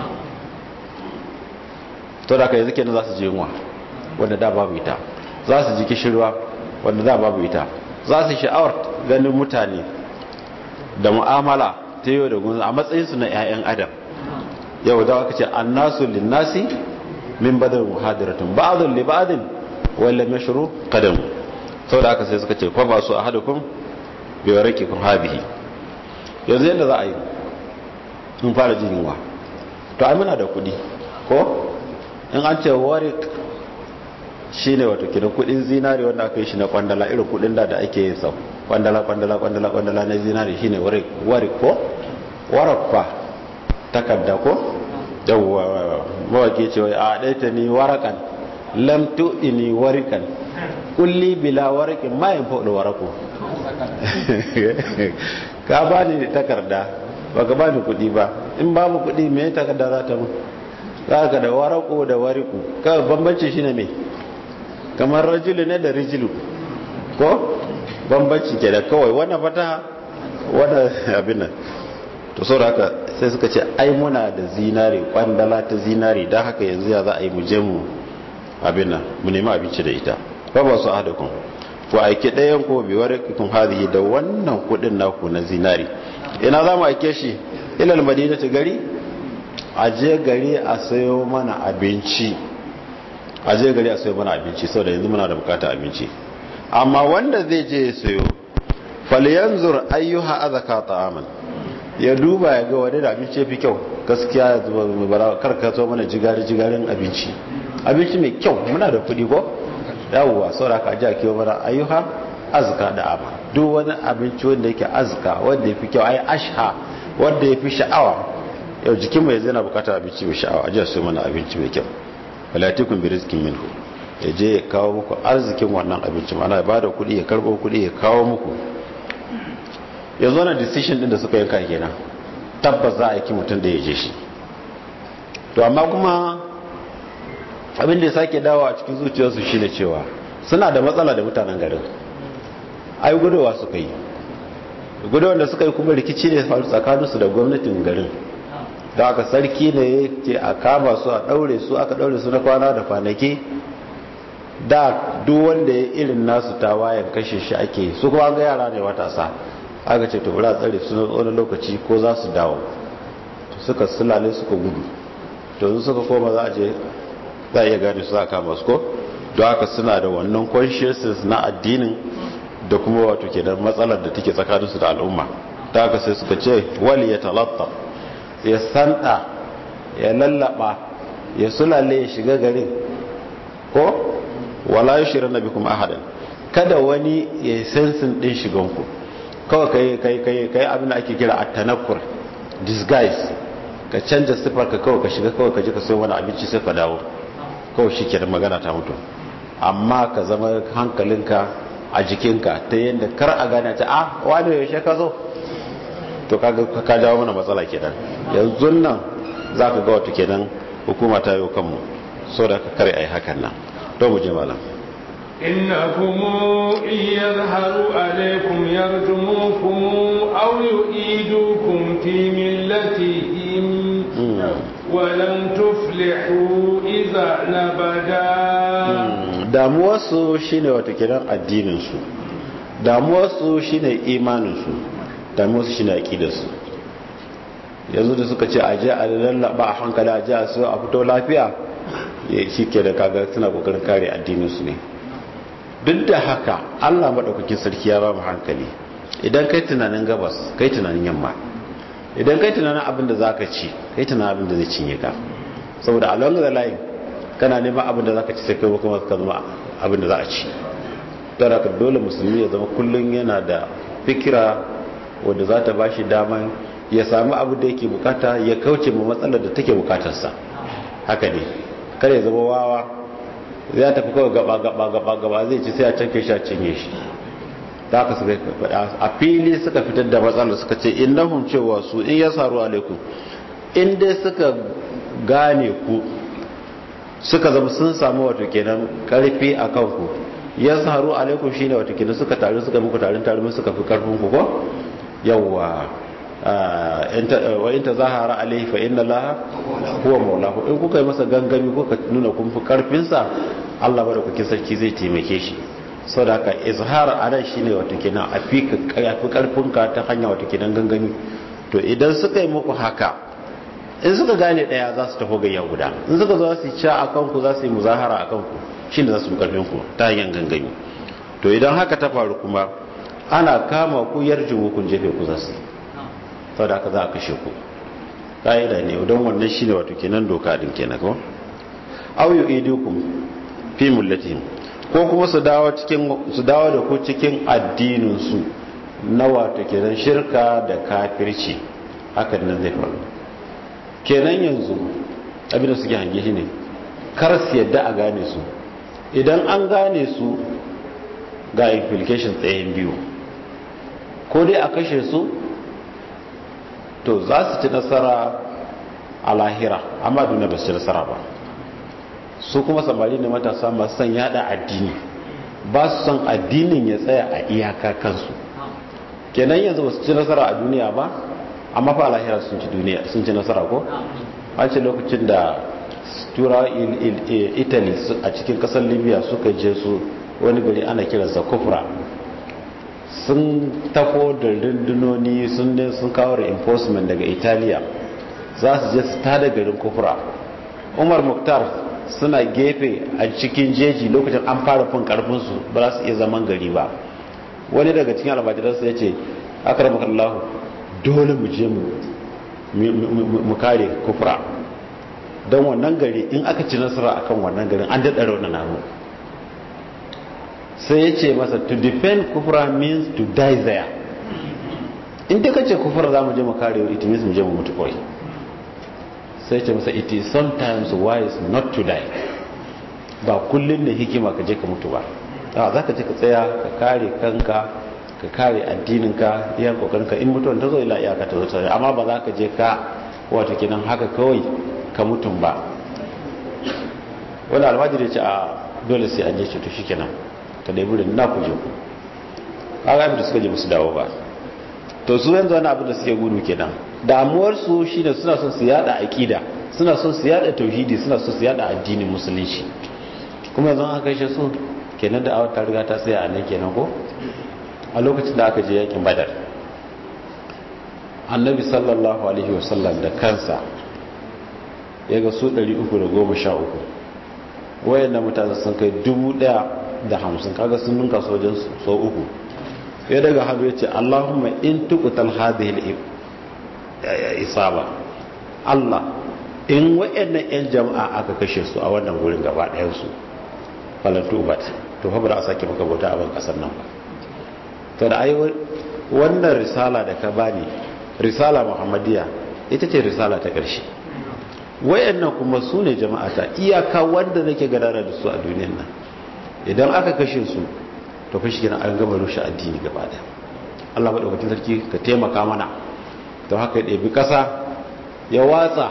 S2: to da ka yanzu kenan za su ji yunwa wanda da babu ita za su ji kishirwa wanda da babu ita za su sha'awar ganin mutane da mu'amala ta yau da gunzu a matsayinsu na 'ya'yan adam yau da aka ce annasu linnasi min badar muhadiratun ba'adun li ba'adin wala mashru qadam saboda haka sai suka ce fa ba su ahadukum bi warakikum hadhihi yanzu yadda za a yi mun fara jin yunwa to ai muna da kuɗi ko in an ce warik shine wato kidan kudin zinari wanda aka yi shi na kwandala irin kudin da da ake yin sa kwandala kwandala kwandala kwandala na zinari shine warik warik ko warakfa takarda ko yawwa mawaki ce wai a daita ni warakan lam tu'ini warikan kulli bila warakin ma yin fa'ul waraku ka bani takarda baka bani kudi ba in babu kudi me takarda za ta mu za ka da warako da wariku ka bambanci shine me kamar rajulu ne da rijilu ko bambanci ke da kawai wannan fata wannan abin nan to sau da haka sai suka ce ai muna da zinare kwandala ta zinare don haka yanzu ya za a yi mu je mu abin nan mu nemi abinci da ita ba ba su ahadakun ku aiki ɗayan ko bi warakikun hadihi da wannan kudin naku na zinare ina za mu aike shi ilal madina ta gari a je gari a sayo mana abinci a je gari a sayo mana abinci sau da yanzu muna da bukata abinci amma wanda zai je ya sayo falyanzur ayyuha azaka ta'aman ya duba ya ga wani da abinci ya fi kyau gaskiya ya zuba mai bara karkato mana jigari jigarin abinci abinci mai kyau muna da kuɗi ko yawuwa saboda ka ji a kiwo mana ayyuha azka da ama duk wani abinci wanda yake azka wanda ya fi kyau ai asha wanda ya fi sha'awa yau jikin mai zai na bukatar abinci mai sha'awa a ji a sayo mana abinci mai kyau falatikun bi rizkin minhu ya je ya kawo muku arzikin wannan abinci mana ya bada kuɗi ya karɓo kuɗi ya kawo muku yanzu wannan decision din da suka yanka kenan tabbas za a yi mutum da ya je shi to amma kuma abin da ya sake dawo a cikin zuciyarsu shine cewa suna da matsala da mutanen garin ai gudowa suka yi gudowar da suka yi kuma rikici ne faru tsakaninsu da gwamnatin garin da aka sarki ne ya ce a kama su a daure su aka daure su na kwana da kwanaki da duk wanda ya irin nasu tawayen kashe shi ake su kuma ga yara ne matasa aka ce to bura tsare su na wani lokaci ko za su dawo suka sulale suka gudu to yanzu suka koma za a je za a iya gane su za a kama su ko don haka suna da wannan consciousness na addinin da kuma wato ke da matsalar da take tsakaninsu da al'umma ta haka sai suka ce wali ya talatta ya santa ya lallaba ya sulale ya shiga garin ko wala yushira nabikum ahadan kada wani ya sensin din shiganku kawai kai kai kai kai abin da ake kira at-tanakkur disguise ka canja sifar ka kawai ka shiga kawai ka je ka sayo wani abinci sai ka dawo kawai shi kenan magana ta mutu amma ka zama hankalinka a jikinka ta yadda kar a gane ta ah wani yaushe ka zo to kaga ka jawo mana matsala kenan yanzu nan zaka ga wato kenan hukuma ta yi kanmu so da ka kare ai hakan nan to mu je malam
S1: إنكم إن يظهروا عليكم يرجموكم أو يؤيدوكم في ملتهم ولن تفلحوا إذا نبدا
S2: damuwarsu shine wata kiran addininsu damuwarsu shine imaninsu damuwarsu shine aqidarsu yanzu da suka ce a je a lallaba a hankali a je a so a fito lafiya shi ke da kaga suna kokarin kare addininsu ne duk da haka allah maɗaukakin sarki ya ba mu hankali idan kai tunanin gabas kai tunanin yamma idan kai tunanin abin da za ka ci kai tunanin abin da zai cinye ka saboda along the line kana neman abin da za ka ci sai kai kuma ka zama abin da za a ci don haka dole musulmi ya zama kullum yana da fikira wadda za ta ba shi daman ya sami abu da yake bukata ya kauce ma matsalar da take bukatarsa haka ne kar ya zama wawa zai tafi kawai gaba gaba gaba gaba zai ci sai a canke shi a cinye shi da aka suka a fili suka fitar da matsalar suka ce innahum cewa su in ya saru alaikum in dai suka gane ku suka zama sun samu wato kenan karfi a kanku ya saru alaikum shine wato kenan suka taru suka muku tarin tarin suka fi karfin ku ko yawwa wa in tazahara alaihi fa inna allaha huwa maulahu in kuka yi masa gangami kuka nuna kun fi karfin sa Allah madaukakin sarki zai taimake shi saboda haka izhar anan shine wato kenan a fi karfin ka ta hanya wato kenan gangami to idan suka yi muku haka in suka gane daya za su tafi gayya guda in suka zo su ci a kanku za su yi muzahara a kanku shi da za su fi karfin ku ta hanyar gangami to idan haka ta faru kuma ana kama ku yarjin hukun jefe ku za su sau da haka za a kashe ku ƙa'ida ne don wannan shi ne wato kenan doka din kenan ko auyu idukum fi mullatihim ko kuma su dawo cikin su dawo da ku cikin addinin su na wato kenan shirka da kafirci hakan nan zai faru kenan yanzu abinda suke hange shi ne kar su yadda a gane su idan an gane su ga implications tsayin biyu ko dai a kashe su to za su ci nasara a lahira amma duniya ba su ci nasara ba su kuma samari ne matasa masu son yada addini ba su son addinin ya tsaya a iyaka kansu kenan yanzu ba su ci nasara a duniya ba amma fa lahira sun ci duniya sun ci nasara ko an ce lokacin da turawa italy a cikin kasar libya suka je su wani gari ana kiransa kufra sun tafo da rundunoni sun ne sun kawo reinforcement daga italiya za su je su tada garin kufra umar muktar suna gefe a cikin jeji lokacin an fara fin karfinsu ba za su iya zaman gari ba wani daga cikin albajiransu ya ce akaramakallahu dole mu je mu kare kufra don wannan gari in aka ci nasara akan wannan garin an daɗa raunin namu sai ya ce masa to defend kufra means to die there in ta kace kufra za mu je mu kare it means mu je mu mutu kawai sai ya ce masa it is sometimes wise not to die ba kullum da hikima ka je ka mutu ba za ka je ka tsaya ka kare kanka ka kare addininka iya kokarinka in mutuwan ta zo ila iyaka ta zo ta amma ba za ka je ka wata kinan haka kawai ka mutum ba wani almajiri ce a dole sai an je ce to shi kenan ka dai burin na kuje ku kaga abin da suka je musu dawo ba to su yanzu wani abin da suke gudu kenan damuwar su shine suna son su yada aqida suna son su yada tauhidi suna son su yada addinin musulunci kuma yanzu an kai su kenan da awar ta riga ta tsaya a nan kenan ko a lokacin da aka je yakin badar annabi sallallahu alaihi wasallam da kansa ya ga su 313 wayan mutane sun kai 1050 kaga sun ninka sojan sau uku ya daga hannu ya ce allahumma in tukutal hadhihi isaba allah in wayannan yan jama'a aka kashe su a wannan wurin gaba ɗayan su falantu bat to fa ba za a sake maka bauta a ban kasar nan ba to da ai wannan risala da ka bani risala muhammadiya ita ce risala ta ƙarshe wayannan kuma su ne jama'ata iyaka wanda nake gadara da su a duniyan nan idan aka kashe su to fa shi an gama rushe addini gaba da Allah madaukakin sarki ka taimaka mana to haka ya ɗebi ƙasa ya watsa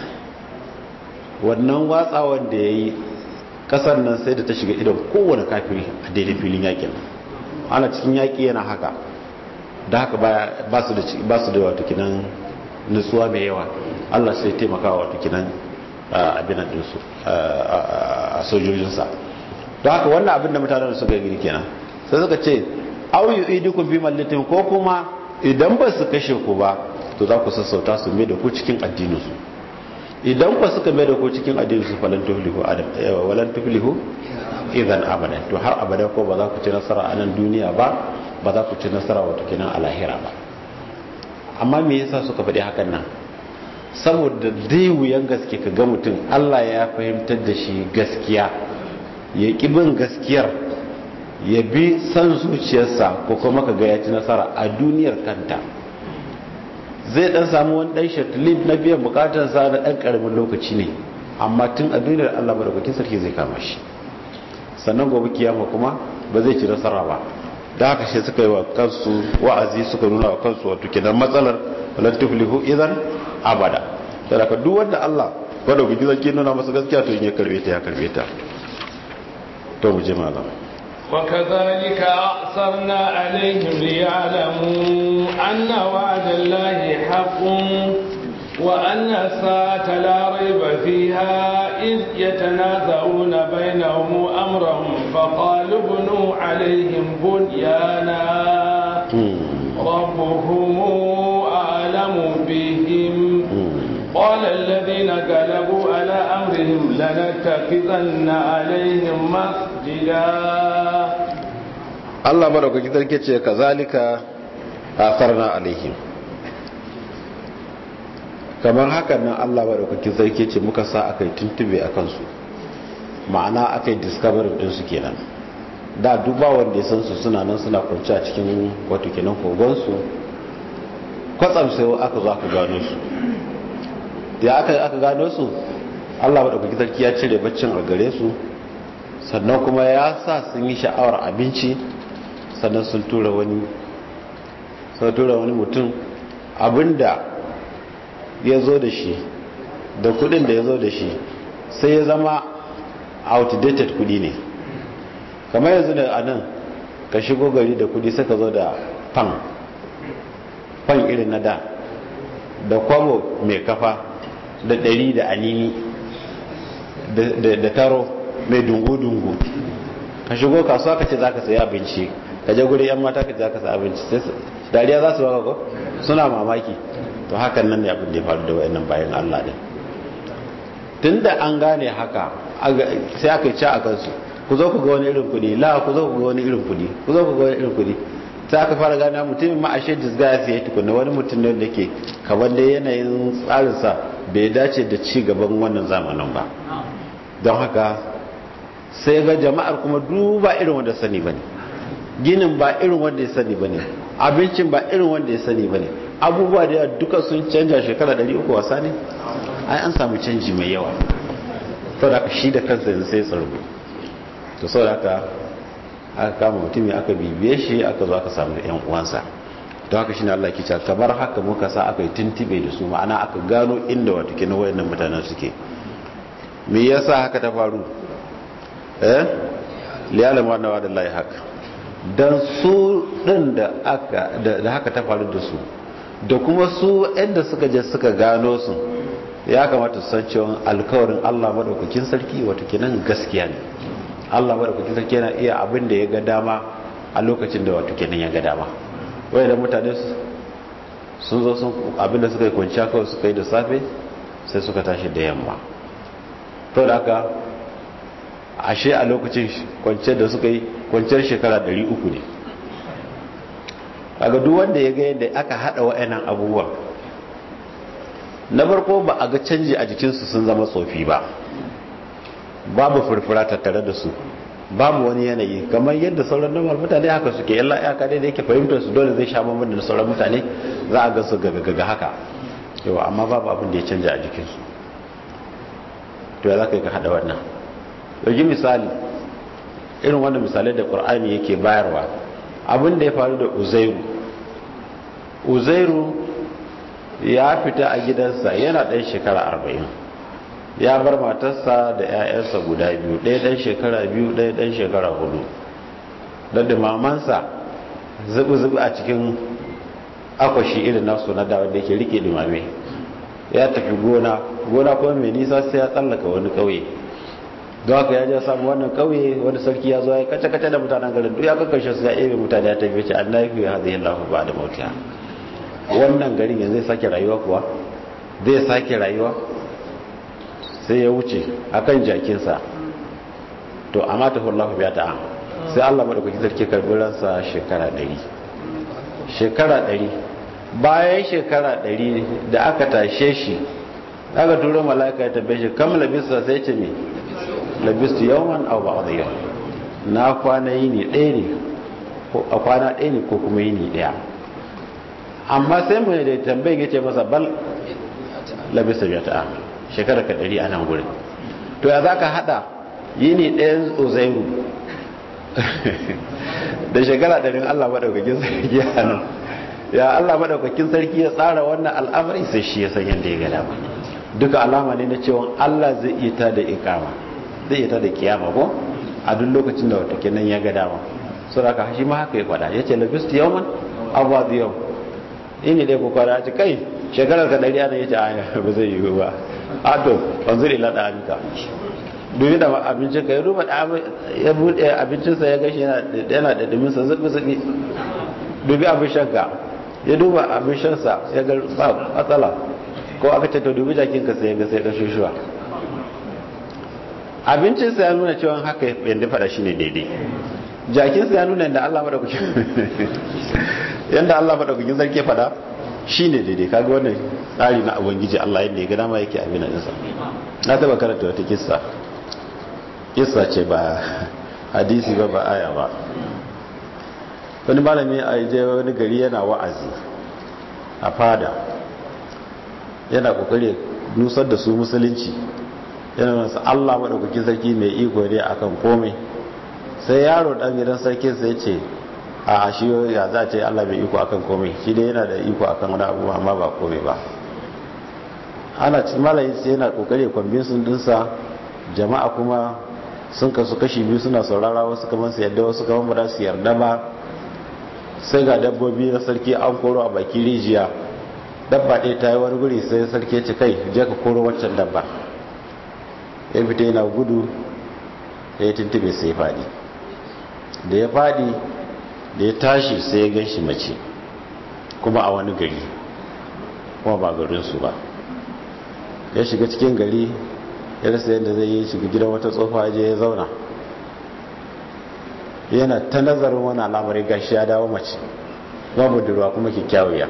S2: wannan watsa wanda ya yi ƙasar nan sai da ta shiga idon kowane kafiri a daidai filin yakin ana cikin yaƙi yana haka da haka ba su da wato kinan nutsuwa mai yawa Allah sai taimaka wato kinan abin dinsu a sojojinsa don haka wannan abin da mutanen suka yi kenan sai suka ce au yi idukun fi mallatin ko kuma idan ba su kashe ku ba to za ku sassauta su mai da ku cikin addininsu idan ba suka mai da ku cikin addininsu falan tuflihu adam walan tuflihu idan abadan to har abada ko ba za ku ci nasara a nan duniya ba ba za ku ci nasara wato kenan a lahira ba amma me yasa suka faɗi hakan nan saboda dai wuyan gaske ka ga mutum Allah ya fahimtar da shi gaskiya ya ƙi bin gaskiyar ya bi san zuciyarsa ko kuma ka ga ya ci nasara a duniyar kanta zai dan samu wani dan shatlib na biyan bukatarsa na dan karamin lokaci ne amma tun a duniyar Allah madaukakin sarki zai kama shi sannan gobe kiyama kuma ba zai ci nasara ba da haka shi suka yi wa kansu wa'azi suka nuna wa kansu wato kenan matsalar lan tuflihu idan abada da haka duk wanda Allah wanda ku zaki nuna masa gaskiya to in ya karbe ta ya karbe ta to mu je malam
S1: وكذلك أعصرنا عليهم ليعلموا أن وعد الله حق وأن الساعة لا ريب فيها إذ يتنازعون بينهم أمرهم فقالوا ابنوا عليهم بنيانا ربهم أعلم بهم قال الذين غلبوا على أمرهم لنتخذن عليهم مسجدا
S2: Allah madaukaki sarki ce kazalika asarna alaihim kamar hakan nan Allah madaukaki sarki ce muka sa aka yi tuntube a kansu ma'ana aka yi discovery din su kenan da duba wanda ya san su suna nan suna kwanci a cikin wato kenan kogon su kwatsam sai aka zo aka gano su ya aka aka gano su Allah madaukaki sarki ya cire baccin a gare su sannan kuma ya sa sun yi sha'awar abinci sannan sun tura wani sun tura wani mutum abinda ya zo da shi da kudin da ya zo da shi sai ya zama outdated kudi ne kamar yanzu da a nan ka shigo gari da kudi suka zo da fan fan irin na da da kwabo mai kafa da ɗari da anini da taro mai dungu-dungu ka shigo kasuwa ka ce za ka sayi abinci ka je guri yan mata ka ce za ka sayi abinci dariya za su baka ko suna mamaki to hakan nan ne abin da ya faru da wayannan bayan Allah din tunda an gane haka sai aka ci a kansu ku zo ku ga wani irin kudi la ku zo ku ga wani irin kudi ku zo ku ga wani irin kudi sai aka fara gane mutumin ma ashe disgaya sai ya tukunna wani mutum ne da ke kamar da yanayin tsarinsa bai dace da ci gaban wannan zamanin ba don haka sai ga jama'ar kuma duba irin wanda sani bane ginin ba irin wanda ya sani bane abincin ba irin wanda ya sani bane abubuwa da duka sun canja shekara 300 wasa ne ai an samu canji mai yawa to da shi da kansa yanzu sai tsargo to saboda haka aka kama mutum aka bibiye shi aka zo aka samu yan uwansa don haka shine Allah ke cewa kamar haka muka sa aka yi tuntube da su ma'ana aka gano inda wato kina wayannan mutanen suke me yasa haka ta faru eh liyalama anna wa dallahi haka dan su din da aka da haka ta faru da su da kuma su inda suka je suka gano su ya kamata su san cewa alkawarin Allah madaukakin sarki wato kenan gaskiya ne Allah madaukakin sarki yana iya abin da ya ga dama a lokacin da wato kenan ya ga dama wai da mutane sun zo sun abin da suka yi kwanciya kawai suka yi da safe sai suka tashi da yamma to da haka ashe a lokacin kwanciyar da suka yi kwanciyar shekara 300 ne kaga duk wanda ya ga yadda aka hada wa'annan abubuwa na farko ba a ga canji a jikinsu sun zama tsofi ba babu furfura tattare da su babu wani yanayi kamar yadda sauran normal mutane haka suke yalla ya kadai da yake fahimtar su dole zai sha bambam da sauran mutane za a ga su gaga haka yau amma babu abin da ya canja a jikinsu to ya za ka yi ka hada wannan ɗauki misali irin wannan misalai da ƙur'ani yake bayarwa abin da ya faru da uzairu uzairu ya fita a gidansa yana ɗan shekara arba'in ya bar matarsa da 'ya'yansa guda biyu ɗaya ɗan shekara biyu ɗaya ɗan shekara hudu don da mamansa zubi-zubi a cikin akwashi irin nasu na da wanda yake rike dumame ya tafi gona gona kuma mai nisa sai ya tsallaka wani ƙauye don haka ya je samu wannan ƙauye wani sarki ya zo ya kace-kace da mutanen garin duk ya kakkashe su ya ebe mutane ya tafi ce an nafi ya haɗe lafi ba da mautiya wannan garin yanzu zai sake rayuwa kuwa zai sake rayuwa sai ya wuce akan jakinsa to amma ta hullahu biya ta sai Allah madaukaki sarki karbi ransa shekara 100 shekara 100 bayan shekara 100 da aka tashe shi aka turo mala'ika ya tabbe shi kam labisa sai ce me labistu yawman aw ba'd yawm na kwana yini ɗaya ne ko a kwana ɗaya ne ko kuma yini ɗaya amma sai mai da tambayin ya ce masa bal labisa biya ta shekara ka ɗari a nan gurin to ya za ka haɗa yini ɗayan uzairu da shekara ɗarin Allah maɗaukakin sarki a nan ya Allah maɗaukakin sarki ya tsara wannan al'amari sai shi ya san yadda ya gada ba duka alama ne na cewa Allah zai iya ta da ikama zai iya ta da kiyama ko a duk lokacin da wata kenan ya gada ba so da shi ma haka ya faɗa ya ce labistu yawman abuwa da yau ini dai ku kwara ci kai shekarar ka ɗari ana ya ce aya ba zai yi ba a to wanzu ila da amika dubi da abincin ka ya duba ya buɗe abincinsa ya gashi yana da duminsa zubi zubi dubi abin shanka ya duba abin shansa ya ga ba matsala ko aka ce to dubi jakinka sai ya ga sai ga shushuwa abincinsa ya nuna cewa haka yadda fada shi ne daidai jakinsa ya nuna yadda Allah maɗaukakin yadda Allah maɗaukakin sarki fada shi ne daidai kaga wannan tsari na ubangiji Allah yadda ya gada ma yake abin da nisa na taba karanta wata kissa kissa ce ba hadisi ba ba aya ba wani malami a je wani gari yana wa'azi a fada yana kokari nusar da su musulunci yana nasu Allah maɗaukakin sarki mai iko ne akan komai sai yaro ɗan gidan sarki sai ce a shi ya za ce Allah mai iko akan komai shi dai yana da iko akan wani abu amma ba komai ba ana cikin malayi sai yana kokari kwambin sun dinsa jama'a kuma sun kasu kashi biyu suna saurara wasu kamar su yadda wasu kamar ba su yarda ba sai ga dabbobi na sarki an koro a baki rijiya dabba ɗaya ta yi wani guri sai sarki ya ce kai je ka koro waccan dabba ya fita yana gudu ya yi tuntube sai ya faɗi da ya faɗi da ya tashi sai ya ganshi mace kuma a wani gari kuma ba garinsu ba ya shiga cikin gari ya rasa yadda zai yi shiga gidan wata tsofa je ya zauna yana ta nazarin wani al'amari gashi ya dawo mace babu durwa kuma kyakkyawiya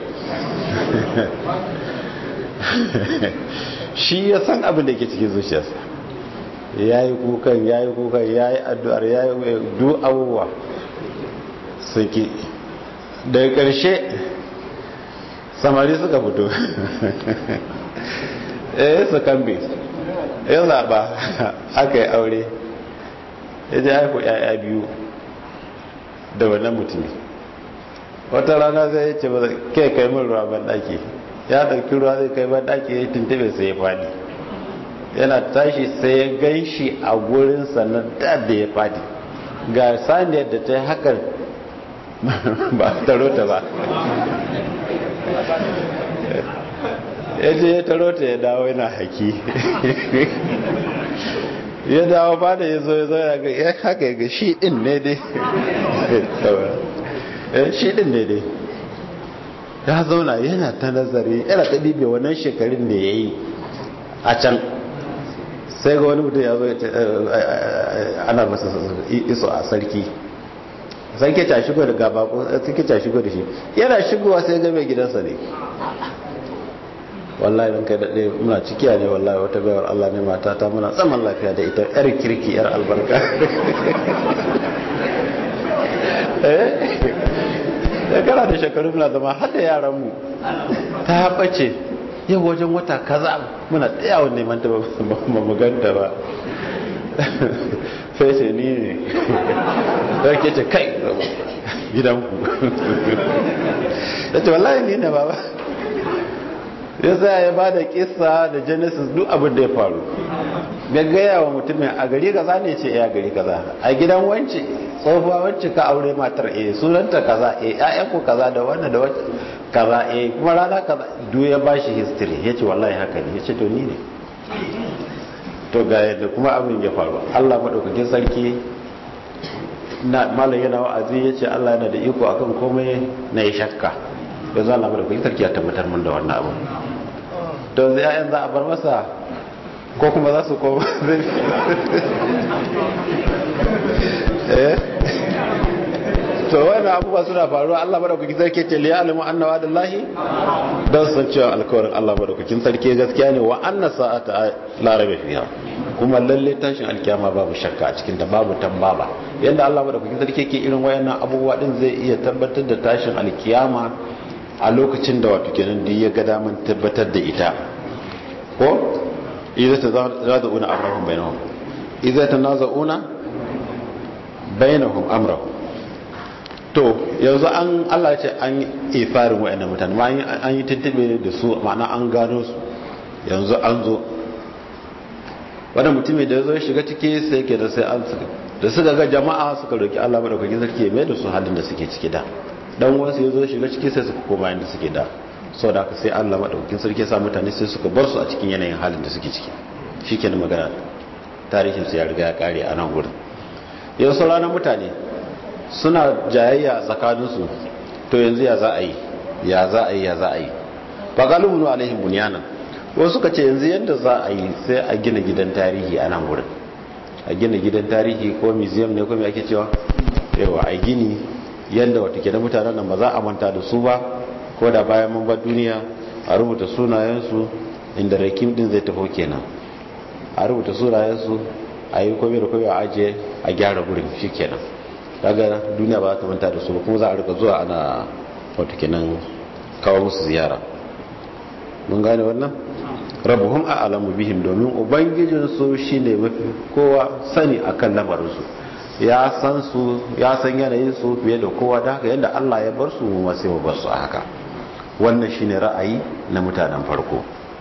S2: shi ya san abin da ke cikin zuciyarsa ya yi kukan ya yi kukan ya yi addu'ar ya yi duk abubuwa suke daga ƙarshe samari suka fito eh su kambe ya zaɓa aka yi aure ya ji haifu ‘ya'ya biyu da wannan mutumi wata rana zai yi ce ba ke kai min ruwa ban ɗaki ya ɗauki ruwa zai kai ban ɗaki ya tuntube sai ya faɗi yana tashi sai ya gan shi a gurin sannan da da ya faɗi ga saniyar da ta yi hakan ba taro ta ba ya je ya taro ta ya dawo yana haki ya dawo ba da ya zo ya zo ya haka ya ga shi din ne dai shi din ne dai ya zauna yana ta nazari yana ta ɗibe wannan shekarun da ya yi a can sai ga wani mutum ya zo ana masa iso a sarki sarki ta shigo da gaba ko sarki ta shigo da shi yana shigowa sai ga mai gidansa ne wallahi dan kai daɗe muna cikiya ne wallahi wata bayar Allah ne mata ta muna tsaman lafiya da ita yar kirki yar albarka eh da kana da shekaru muna zama har da yaran mu ta bace yau wajen wata kaza muna tsayawa neman ta ba mu ganta ba sai ce ni ne sarki ce kai gidanku da ce wallahi ni ne baba ya sa ya ba da kisa da genesis duk abin da ya faru gaggaya wa mutumin a gari kaza ne ce ya gari kaza a gidan wance tsohuwa wance ka aure matar eh sunanta kaza eh ƴaƴanku kaza da wannan da wacce kaza eh kuma rana kaza duk ya bashi history yace wallahi haka ne yace to ni ne to ga yadda kuma abin ya faru Allah madaukakin sarki na malam yana wa'azi yace Allah yana da iko akan komai na yi shakka yanzu Allah madaukakin sarki ya tabbatar mun da wannan abu to yanzu ƴaƴan za a bar masa ko kuma za su koma eh to wannan abubuwa suna faruwa Allah madaukakin sarki ce li ya'lamu anna wa'dallahi dan san cewa alkawarin Allah madaukakin sarki gaskiya ne wa anna sa'ata la raiba fiha kuma lalle tashin alkiyama babu shakka a cikin da babu tambaba yanda Allah madaukakin sarki yake irin wayannan abubuwa din zai iya tabbatar da tashin alkiyama a lokacin da wato kenan da ya ga daman tabbatar da ita ko idza tazawuna amrahum bainahum idza tanaza'una bainahum amrahu to yanzu an Allah ce an yi ifarin wa'annan mutane ma an yi tuntube da su ma'ana an gano su yanzu an zo wanda mutumin da ya zo ya shiga ciki sai ke da sai an da suka ga jama'a suka roki Allah madaukakin sarki mai da su halin da suke ciki da dan wasu ya zo ya shiga ciki sai suka koma inda suke da sau da sai Allah madaukakin sarki ya sa mutane sai suka bar su a cikin yanayin halin da suke ciki shikenan magana tarihin su ya riga ya kare a nan gurin yau ranar mutane suna jayayya tsakaninsu to yanzu ya za a yi ya za a yi ya za a yi ba galibin alaihim bunyanan wasu suka ce yanzu yadda za a yi sai a gina gidan tarihi a nan wurin a gina gidan tarihi ko museum ne ko me ake cewa yawa a gini yadda wata ke da mutanen nan ba za a manta da su ba ko da bayan mun bar duniya a rubuta sunayensu inda rakim din zai tafi kenan a rubuta sunayensu a yi kome da kome a ajiye a gyara gurin shi kenan daga duniya ba za ta manta da su ba kuma za a rika zuwa ana wata kenan kawo musu ziyara mun gane wannan rabuhum a alamu bihim domin ubangijinsu shi ne mafi kowa sani a kan lamarinsu ya san su ya san yanayin su fiye da kowa da haka yadda allah ya bar su mu sai mu bar su a haka wannan shine ra'ayi na mutanen farko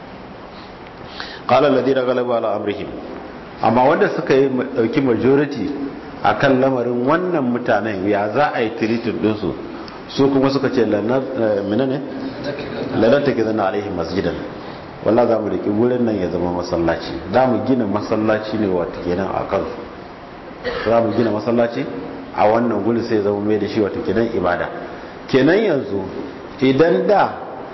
S2: qala alladhina ghalabu ala amrihim amma wanda suka yi dauki majority akan lamarin wannan mutanen ya za a yi tiritin dinsu su kuma suka ce menene lanar take zana alaihim masjidan walla za mu riki wurin nan ya zama masallaci za mu gina masallaci ne wata kenan a kansu za mu gina masallaci a wannan guri sai zama mai da shi wata kenan ibada kenan yanzu idan da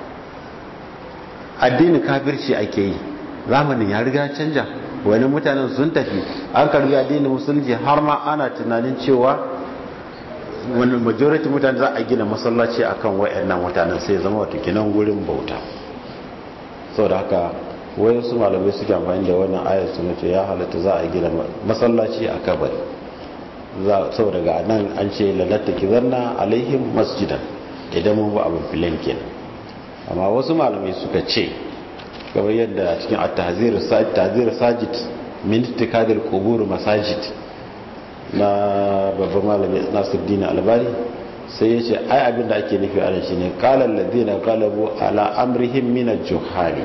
S2: addini kafirci ake yi zamanin ya riga canja wani mutanen sun tafi an karbi addinin musulunci har ma ana tunanin cewa wani majority mutane za a gina masallaci akan wayannan mutanen sai zama wata kinan gurin bauta sau da haka wayansu malamai suke amfani da wannan ayar su ce ya halatta za a gina masallaci a kabari sau daga nan an ce lalatta ki zanna alaihim masjidan idan mun ba abin filan kenan amma wasu malamai suka ce kamar yadda cikin at-tahzir sajid min ittikadil qubur masajid na babban malami Nasiruddin Albani sai ya ce ai abin da ake nufi ana shine qala alladhina qalabu ala amrihim min al-juhali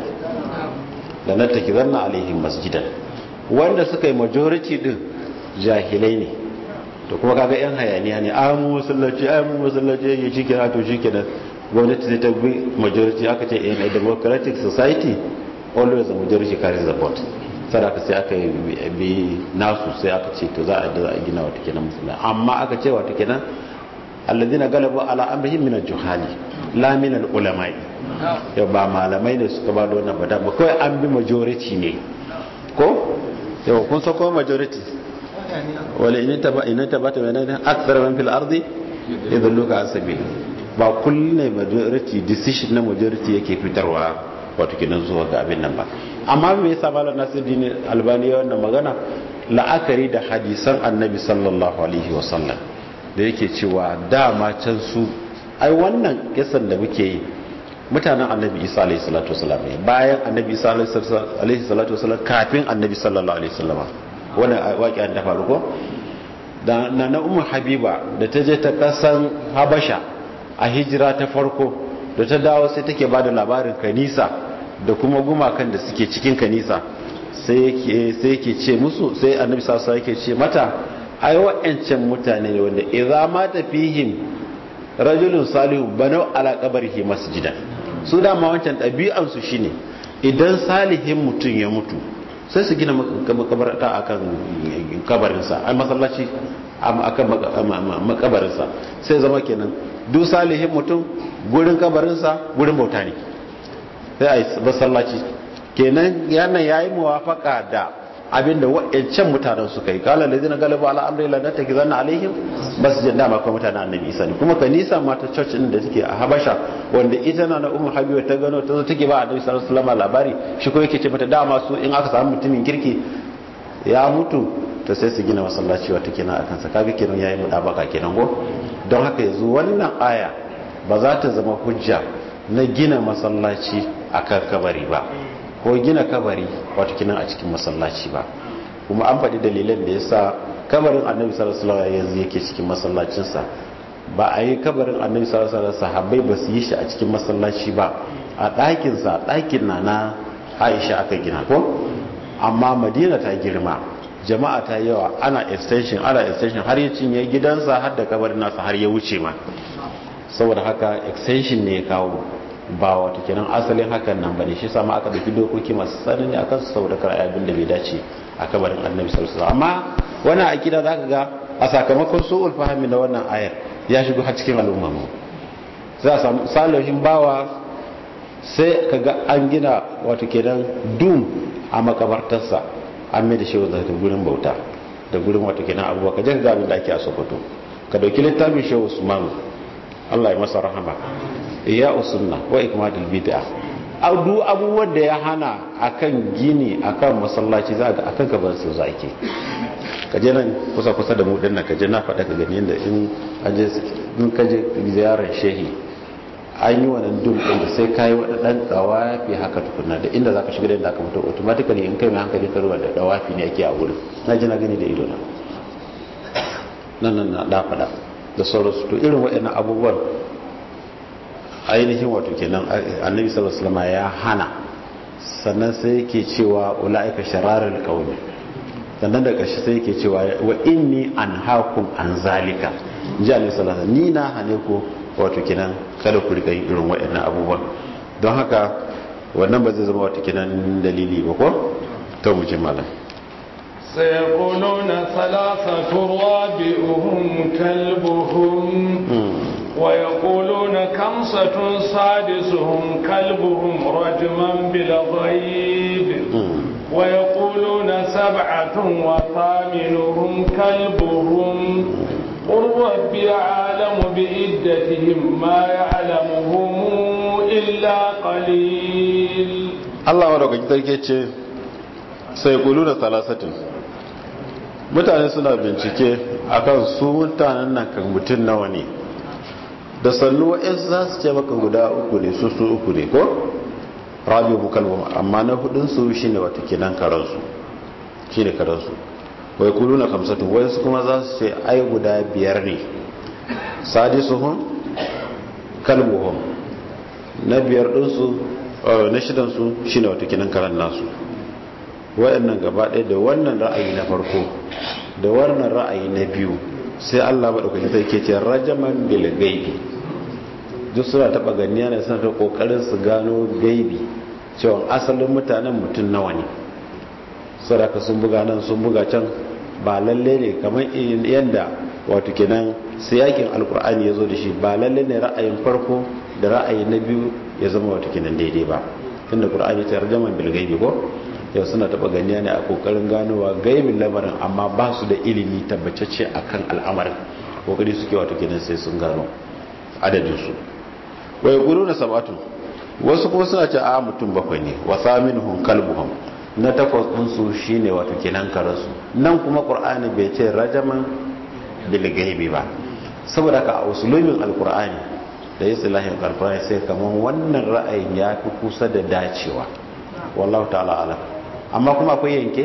S2: la natakizanna alaihim masjidan wanda suka yi majority din jahilai ne to kuma kaga yan hayaniya ne a mu masallaci a mu masallaci yake shikenan to shikenan gwamnati zai ta bi majority aka ce in a democratic society always the majority carries the vote sadaka sai aka bi nasu sai aka ce to za a da a gina wata kenan musulmi amma aka ce wata kenan alladina galabu ala amrihim min al-juhali la min al-ulama'i ya ba malamai ne suka ba da wannan bada ba kawai an bi majority ne ko yau kun sako majority wala in taba in taba ta bayan akthar man fil ardi yadulluka asabi ba kullum majority decision na majority yake fitarwa wato kenan zuwa ga abin nan ba amma me yasa malam Nasiruddin Albani ya wannan magana la'akari da hadisan Annabi sallallahu alaihi wasallam da yake cewa dama can su ai wannan kisan da muke yi mutanen Annabi Isa alaihi salatu wasallam ne bayan Annabi Isa alaihi salatu wasallam kafin Annabi sallallahu alaihi wasallam wannan waƙiyar da faru ko da na na ummu habiba da ta je ta kasan habasha a hijira ta farko da ta dawo sai take ba da labarin kanisa da kuma gumakan da suke cikin kanisa sai yake ce musu sai annabi sassa yake ce mata ai wa'ancan mutane ne wanda idza ma tafihim rajulun salihu banau ala qabrihi masjidan su dama wancan ɗabi'an su shine idan salihin mutum ya mutu sai su gina makabarta akan kabarinsa ai masallaci akan makabarinsa sai zama kenan duk salihin mutum gurin kabarinsa gurin bauta ne sai a yi masallaci kenan yana ya yi muwafaka da abinda wa'ancan mutanen suka yi kala da zina galiba ala amri la ta gizanna alaihim masjid da ma kuma mutanen annabi isa ne kuma kanisa ma ta church din da take a habasha wanda ita na na ummu habiba ta gano ta zo take ba annabi sallallahu alaihi wasallam labari shi ko yake ce mata dama su in aka samu mutumin kirki ya mutu to sai su gina masallaci wata kenan akan sa kaga kenan yayi mudabaka kenan go don haka yanzu wannan aya ba za ta zama hujja na gina masallaci a kan kabari ba ko gina kabari wato kinan a cikin masallaci ba kuma an faɗi dalilan da ya sa kabarin annabi sallallahu alaihi yanzu yake cikin masallacinsa ba a yi kabarin annabi sallallahu alaihi sahabbai ba su yi shi a cikin masallaci ba a ɗakinsa ɗakin na na aisha aka gina ko amma madina ta girma jama'a ta yawa ana extension ana extension har ya cinye gidansa har da kabarin nasa har ya wuce ma saboda haka extension ne ya kawo ba wata kenan asalin hakan nan bane shi sama aka dauki dokoki masu tsanani akan su saboda kar abin da bai dace a kabarin annabi sallallahu alaihi wasallam amma wannan akida zaka ga a sakamakon su'ul fahimi da wannan ayar ya shigo har cikin al'umma mu za a samu salihin bawa sai kaga an gina wato kenan dum a makabartarsa an mai da shi da gurin bauta da gurin wato kenan abubuwa ka je ga abin da ake a Sokoto ka dauki littafin Shehu Usman Allah ya masa rahama iya usunna wa ikmadul bid'a adu abubuwan da ya hana akan gini akan masallaci za ga akan gaban su za ke kaje nan kusa kusa da mu dinnan kaje na faɗa ka gani yadda in aje in kaje ziyarar shehi an yi wannan dum din da sai kai wani dan dawafi haka tukunna da inda zaka shiga da inda aka fito automatically in kai mai hankali ka ruwa da dawafi ne ake a wurin na ji na gani da ido na nan nan na da faɗa da sauransu to irin waɗannan abubuwan ainihin wato kenan annabi sallallahu alaihi wasallam ya hana sannan sai yake cewa ulaika shararul qawmi sannan da ƙarshe sai yake cewa wa inni anhaakum an zalika ji annabi sallallahu alaihi ni na hane ku wato kenan kada ku rika yin irin waɗannan abubuwan don haka wannan ba zai zama wato kenan dalili ba ko to mu ji malam
S1: سيقولون ثلاثة رابئهم كلبهم ويقولون كمسة سادسهم كلبهم رجما بالغيب ويقولون سبعة وثامنهم كلبهم قل ربي أعلم بإدتهم ما يعلمهم إلا قليل
S2: الله ورقة تركي سيقولون ثلاثة mutane suna bincike akan su mutanen nan kan mutum nawa ne da sannu wa'insu za su ce maka guda uku ne su su uku ne ko rabi bukalwa amma na hudunsu shi ne wata kinan karansu shi ne karansu wai kulu na kamsatu wa'insu kuma za su ce ai guda biyar ne sadisuhun kalbuhun na biyar ɗinsu na shidansu shi ne wata kinan karan nasu wa'annan gaba ɗaya da wannan ra'ayi na farko da wannan ra'ayi na biyu sai Allah maɗaukaki ta ke ce rajaman bil gaibi duk suna taɓa ganiya ne suna ta ƙoƙarin su gano gaibi cewa asalin mutanen mutum nawa ne sadaka sun buga nan sun buga can ba lalle ne kamar yadda wato kenan siyakin alkur'ani ya zo da shi ba lalle ne ra'ayin farko da ra'ayi na biyu ya zama wato kenan daidai ba tunda qur'ani ta rajaman bil gaibi ko yau suna taba ganiya ne a kokarin ganowa gaibin lamarin amma ba su da ilimi tabbacacce akan al'amarin kokari suke wato kenan sai sun gano adadinsu wai gudu na sabatu wasu kuma suna ce a mutum bakwai ne wa saminuhum kalbuhum na takwas ɗinsu shine wato kenan karansu nan kuma qur'ani bai ce rajaman bil gaibi ba saboda ka a usulumin alqur'ani da islahin alqur'ani sai kaman wannan ra'ayin ya fi kusa da dacewa wallahu ta'ala alam amma kuma akwai yanke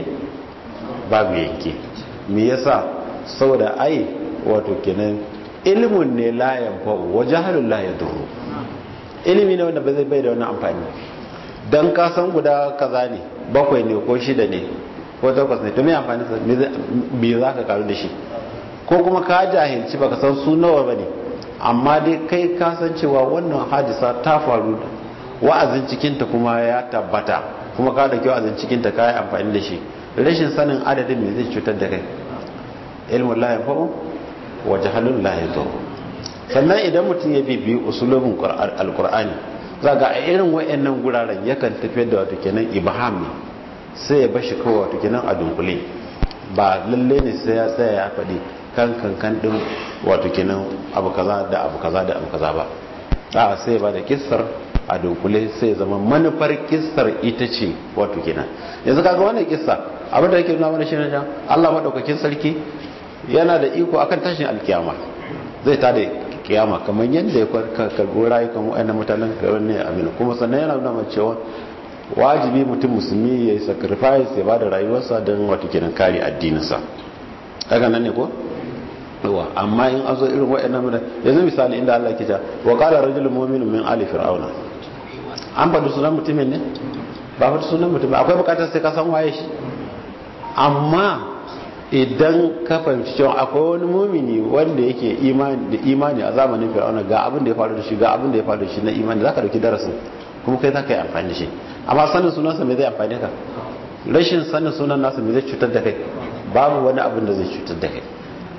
S2: babu yanke me yasa saboda ai wato kenan ilimin ne la yanfa'u wa jahalun la yadurru ilimi ne wanda ba zai bai da wani amfani dan ka san guda kaza ne bakwai ne ko shida ne ko takwas ne to me amfani sa me za ka karu da shi ko kuma ka jahilci baka san su nawa bane amma dai kai ka san cewa wannan hadisa ta faru wa'azin cikinta kuma ya tabbata kuma ka dauki wa'azin cikinta ka yi amfani da shi rashin sanin adadin me zai cutar da kai ilmun la yanfa'u wa jahalun la yadur sannan idan mutum ya bibi usulubin alqur'ani zaga a irin wayannan guraren yakan tafiyar da wato kenan ibham ne sai ya bashi kawai wato kenan a dunkule ba lalle ne sai ya tsaya ya faɗi kan kan kan din wato kenan abu kaza da abu kaza da abu kaza ba a sai ba da kissar a dunkule sai zama manufar kissar ita ce wato kenan yanzu kaga wannan kissa abin da yake nuna mana shi ne Allah madaukakin sarki yana da iko akan tashin alkiyama zai ta da kiyama kamar yadda ya karbo rayukan wa'annan mutanen ga wani amina kuma sannan yana nuna mana cewa wajibi mutum musulmi ya yi sacrifice ya ba da rayuwarsa don wata kenan kare addininsa daga nan ne ko yawa amma in an zo irin waɗannan mutane yanzu misali inda Allah ke ta wa qala rajulun mu'minun min ali fir'auna an faɗi sunan mutumin ne ba faɗi sunan mutumin akwai bukatar sai ka san waye shi amma idan ka fahimci cewa akwai wani mumini wanda yake da imani a zamanin fir'auna ga abin da ya faru da shi ga abin da ya faru da shi na imani zaka dauki darasin kuma kai zaka yi amfani da shi amma sanin sunansa me zai amfani ka rashin sanin sunan nasa me zai cutar da kai babu wani abin da zai cutar da kai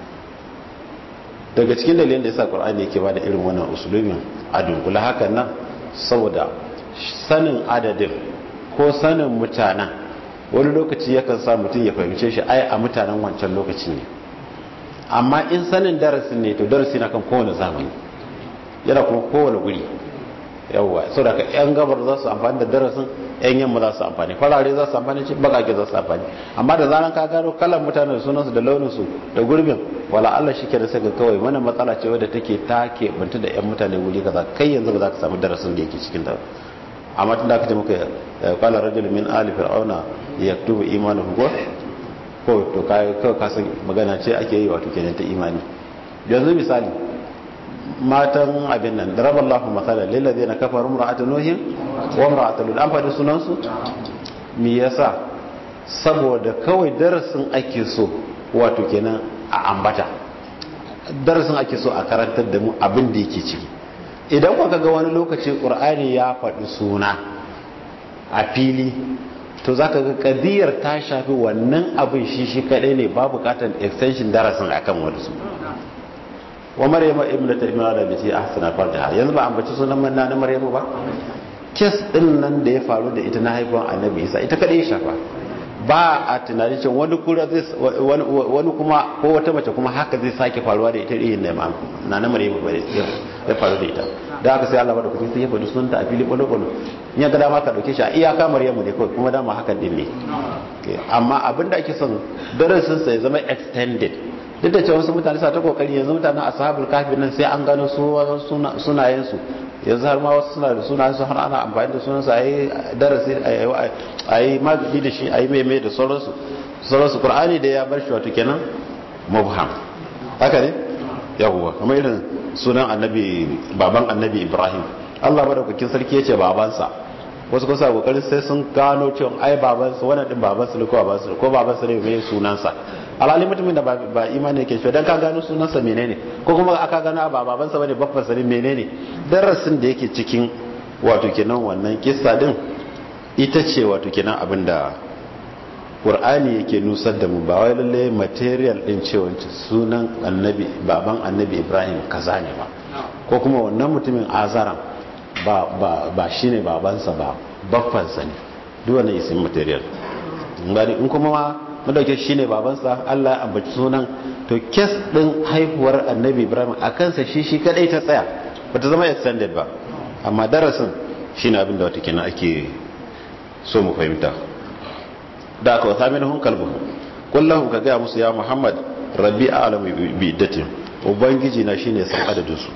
S2: daga cikin dalilin da yasa qur'ani yake bada irin wannan usulumin a dunkula hakan nan saboda sanin adadin ko sanin mutanen wani lokaci yakan sa mutum ya fahimce shi ai a mutanen wancan lokaci ne amma in sanin darasin ne to darasi na kan kowane zamani yana kuma kowane guri yawwa sau da ka yan gabar za su amfani da darasin yan yamma za su amfani farare za su amfani ce bakake za su amfani amma da zaran ka gano kalan mutanen da sunansu da launinsu da gurbin wala Allah shi ke da saka kawai mana matsala ce wadda take ta keɓanta da yan mutane wuri kaza kai yanzu ba za ka samu darasin da yake cikin ta amma tun da aka ce muka kala rajul min ali fir'auna yaktubu imanahu ko ko to kai kawai ka san magana ce ake yi wato kenan ta imani yanzu misali matan abin nan daraballahu mathalan lil ladina kafaru imra'atu nuhin wa imra'atu lut an faɗi sunan su me yasa saboda kawai darasin ake so wato kenan a ambata darasin ake so a karantar da mu abin da yake ciki idan kuka ga wani lokaci qur'ani ya faɗi suna a fili to zaka ga kadiyar ta shafi wannan abin shi shi kadai ne ba bukatar extension darasin akan wani su wa maryama ibnatu imran da ce ahsana farjaha yanzu ba ambaci sunan manna na maryamu ba kes din nan da ya faru da ita na haifuwan annabi isa ita kadai ya shafa ba a tunanin cewa wani kura zai wani kuma ko wata mace kuma haka zai sake faruwa da ita irin da na na maryamu ba ya faru da ita da haka sai Allah bada kuɗi sai ya faɗi sunanta a fili kwalo kwalo in ya ga dama ka dauke shi a iyaka maryamu ne kawai kuma dama hakan din ne amma abin da ake son darasin sa ya zama extended duk da cewa wasu mutane sa ta kokari yanzu mutanen ashabul kahfi nan sai an gano sunayen su yanzu har ma wasu suna da sunayen su har ana amfani da sunan sa ayi darasi ayi magani da shi ayi meme da sauransu sauransu qur'ani da ya bar shi wato kenan mubham haka ne yawwa kamar irin sunan annabi baban annabi ibrahim Allah madaukakin sarki yace babansa wasu kusa kokarin sai sun gano cewa ai babansa wannan din babansa ne ko babansa ko babansa ne mai sunansa alhali mutumin da ba imani yake shi dan ka gano sunansa menene ko kuma aka gano ba babansa bane babbansa ne menene darasin da yake cikin wato kenan wannan kissa din ita ce wato kenan abinda Qur'ani yake nusar da mu ba wai lalle material din cewa sunan annabi baban annabi Ibrahim kaza ne ba ko kuma wannan mutumin azaran ba ba ba shine babansa ba baffansa ne duk wannan isin material ngani in kuma ma madauke shine babansa Allah ya ambaci sunan to kes din haihuwar annabi Ibrahim a kansa shi shi kadai ta tsaya bata zama extended ba amma darasin shine abin da wata kenan ake so mu fahimta da aka wata minhum kalbuhum kullahum ka gaya musu ya Muhammad rabbi a'lamu bi iddatin ubangiji na shine san adadin su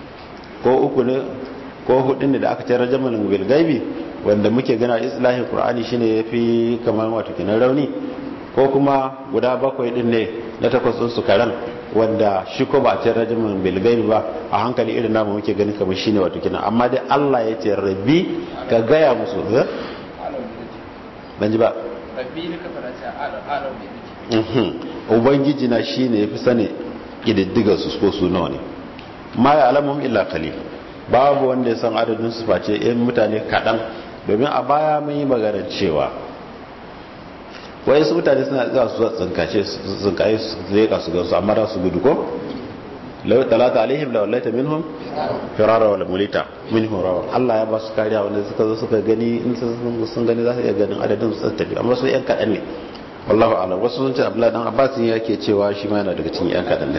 S2: ko uku ne ko hudu ne da aka ce rajaman bil gaibi wanda muke gana islahin qur'ani shine yafi kamar wato kenan rauni ko kuma guda bakwai din ne na takwas din su karan wanda shi ko ba a ce rajaman bil gaibi ba a hankali irin namu muke gani kamar shine wato kenan amma dai Allah ya ce rabbi ka gaya musu ban ji ba
S3: rabbi ne ka fara ce a'lam bi
S2: ubangiji na shine yafi sani kididdigar su ko su nawa ne ma ya alamun illa qalil babu wanda ya san adadin su face yan mutane kaɗan domin a baya mun yi magana cewa wai su mutane suna zuwa su tsinkace tsinkaye su leka su gansu amma da su gudu ko lau talata alaihim la wallaita minhum firara wal mulita minhum rawa Allah ya ba su kariya wanda suka zo suka gani in sun gani za su iya ganin adadin su tafi amma su yan kaɗan ne wallahu a'lam wasu sun ce Abdullahi dan Abbas yake cewa shi ma yana daga cikin yan kaɗan ne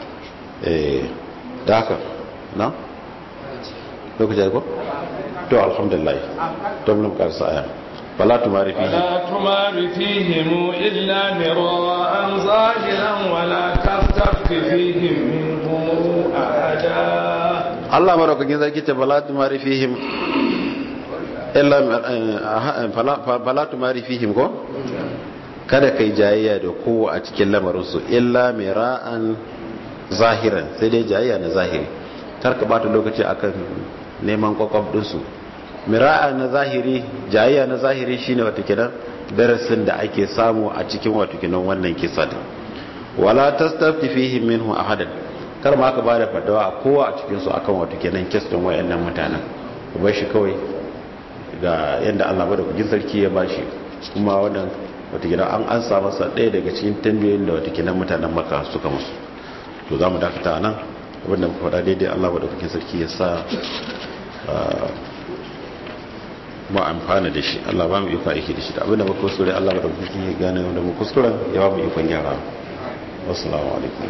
S2: eh da haka na lokaci ko to alhamdulillah to mun karsa aya fala tumari fihi
S1: فلا تمار فيهم إلا مراء ظاهرا ولا تستفت فيهم منهم أحدا
S2: Allah maraukakin zaki ce fala tumari fihim illa fala tumari fihim ko kada kai jayayya da kowa a cikin lamarinsu illa mira'an zahiran sai dai jayayya na zahiri kar ka bata lokaci akan neman kwakwab dinsu mira'a na zahiri jayayya na zahiri shine wata kidan darasin da ake samu a cikin wata kidan wannan kisa din wala tastafti fihim minhu ahadan kar ma ka bada fadawa kowa a cikin su akan wata kidan kes din wayannan mutanen ku bar shi kawai ga yanda Allah bada kujin sarki ya bashi kuma wannan wata kidan an ansa masa ɗaya daga cikin tambayoyin da wata kidan mutanen Makka suka musu to za mu dakata nan abinda muka faɗa daidai Allah bada kujin sarki ya sa ma amfana da shi Allah ba mu iko aiki da shi da abinda muka kuskure Allah ba da kuskure gane da mu kuskuren ya ba mu ikon gyara wassalamu alaikum